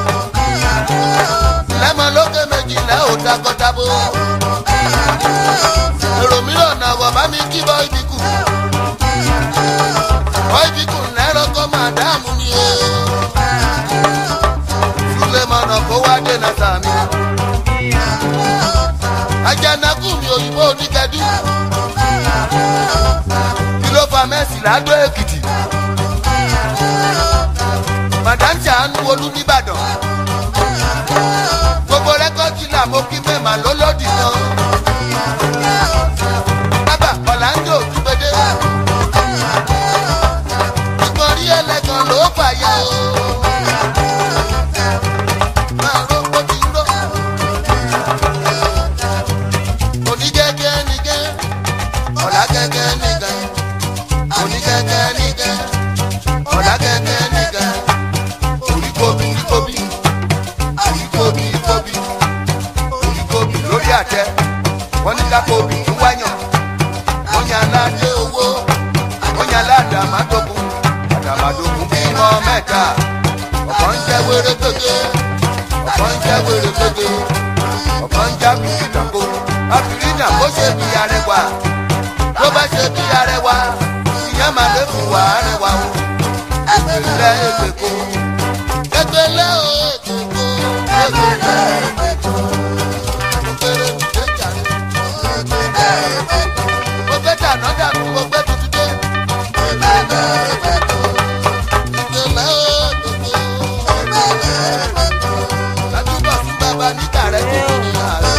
lẹ́mọ̀ lókè méjìlá ò takọtabo èrò mìíràn náà wọ̀ bá mi kí bọ́ ibikù bọ́ ibikù lẹ́rọ kọ́ máa dáàmú mi o sulemọ̀nà kó wá dènà sàmì ajanaku mi òyìnbó oníkẹ́dù kí ló fa mẹ́sì ládó èkìtì madam ṣàánú olú nìbàdàn gbogbo rẹkọọdì là mo kí mẹ́mà lólódì náà bàbá ọ̀làǹdò dúpẹ́dé ìkọrí ẹlẹ́gàn ló fàyà o máa ró bó ti ró onígẹ́gẹ́ nìgẹ́ ọ̀làgẹ́gẹ́ nìgẹ́ onígẹ́gẹ́ nìgẹ́ ọ̀làgẹ́gẹ́ nìgẹ́ oríkóbi oríkóbi oríkóbi oríkóbi oríkóbi lórí àtẹ wọn ní kápẹ́ obì ń wáyàn wọn ní aládé owó wọn ní aládé àmàdógún àdàmàdógún bímọ mẹ́ta ọ̀pọ̀ ń jẹ́ wéré gbégbé ọ̀pọ̀ ń jẹ́ wéré gbégbé ọ̀pọ̀ ń já bìrì dàgbò àbìrìnà bó ṣe bí arẹwà tó bá ṣe bí arẹwà ìyẹn máa lè fún wa arẹwà o ẹgbẹ̀lẹ́ ẹgbẹ̀kọ ẹgbẹ̀lẹ́ o ẹgbẹ̀kọ ẹgbẹ̀lẹ́ ẹgbẹ̀kọ òkèrè òkè jàre mo fẹ́ dáná dànù mo fẹ́ tutù dé ẹgbẹ̀lẹ́ ẹgbẹ̀kọ ẹgbẹ̀lẹ́ ẹgbẹ̀kọ ládùúgbò fún bàbá níta rẹ̀ tó kù ní àárẹ̀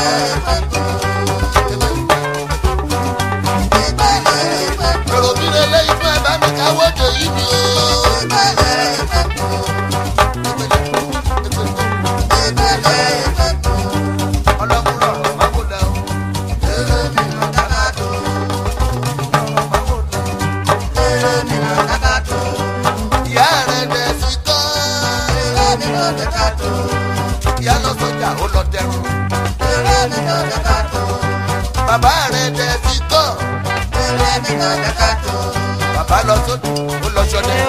èrò mi lè lé ifá ẹ̀ bá mi káwọ́ dé yìí mi o. ọlọ́múrọ̀ máa kó lọ. èrè mi lọ dáná tó. ìyá rẹ̀ dẹ̀ sí kọ́. ìyá lọ sọjà ó lọ dẹrùn. bàbá rẹ̀ dẹ̀ sí kọ́. bàbá lọ sódò ó lọ sọdẹ.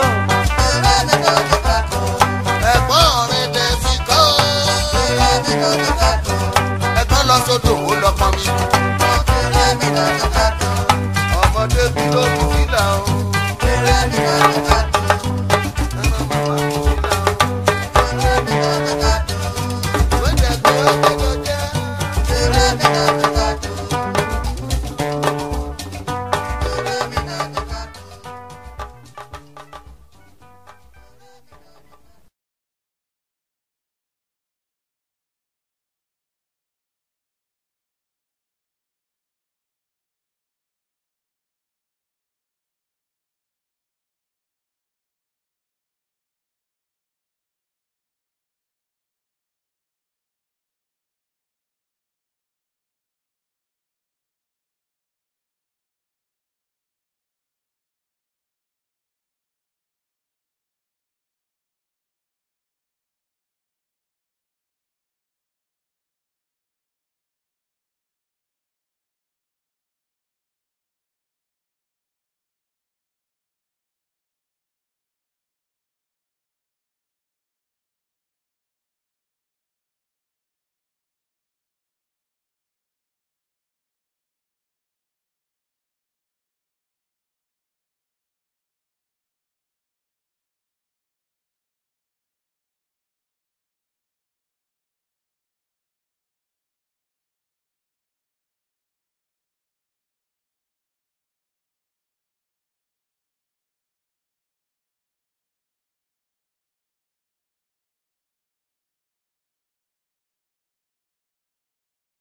ẹ̀gbọ́n rẹ̀ dẹ̀ sí kọ́. ẹ̀gbọ́n lọ sódò ó lọ pọn mi.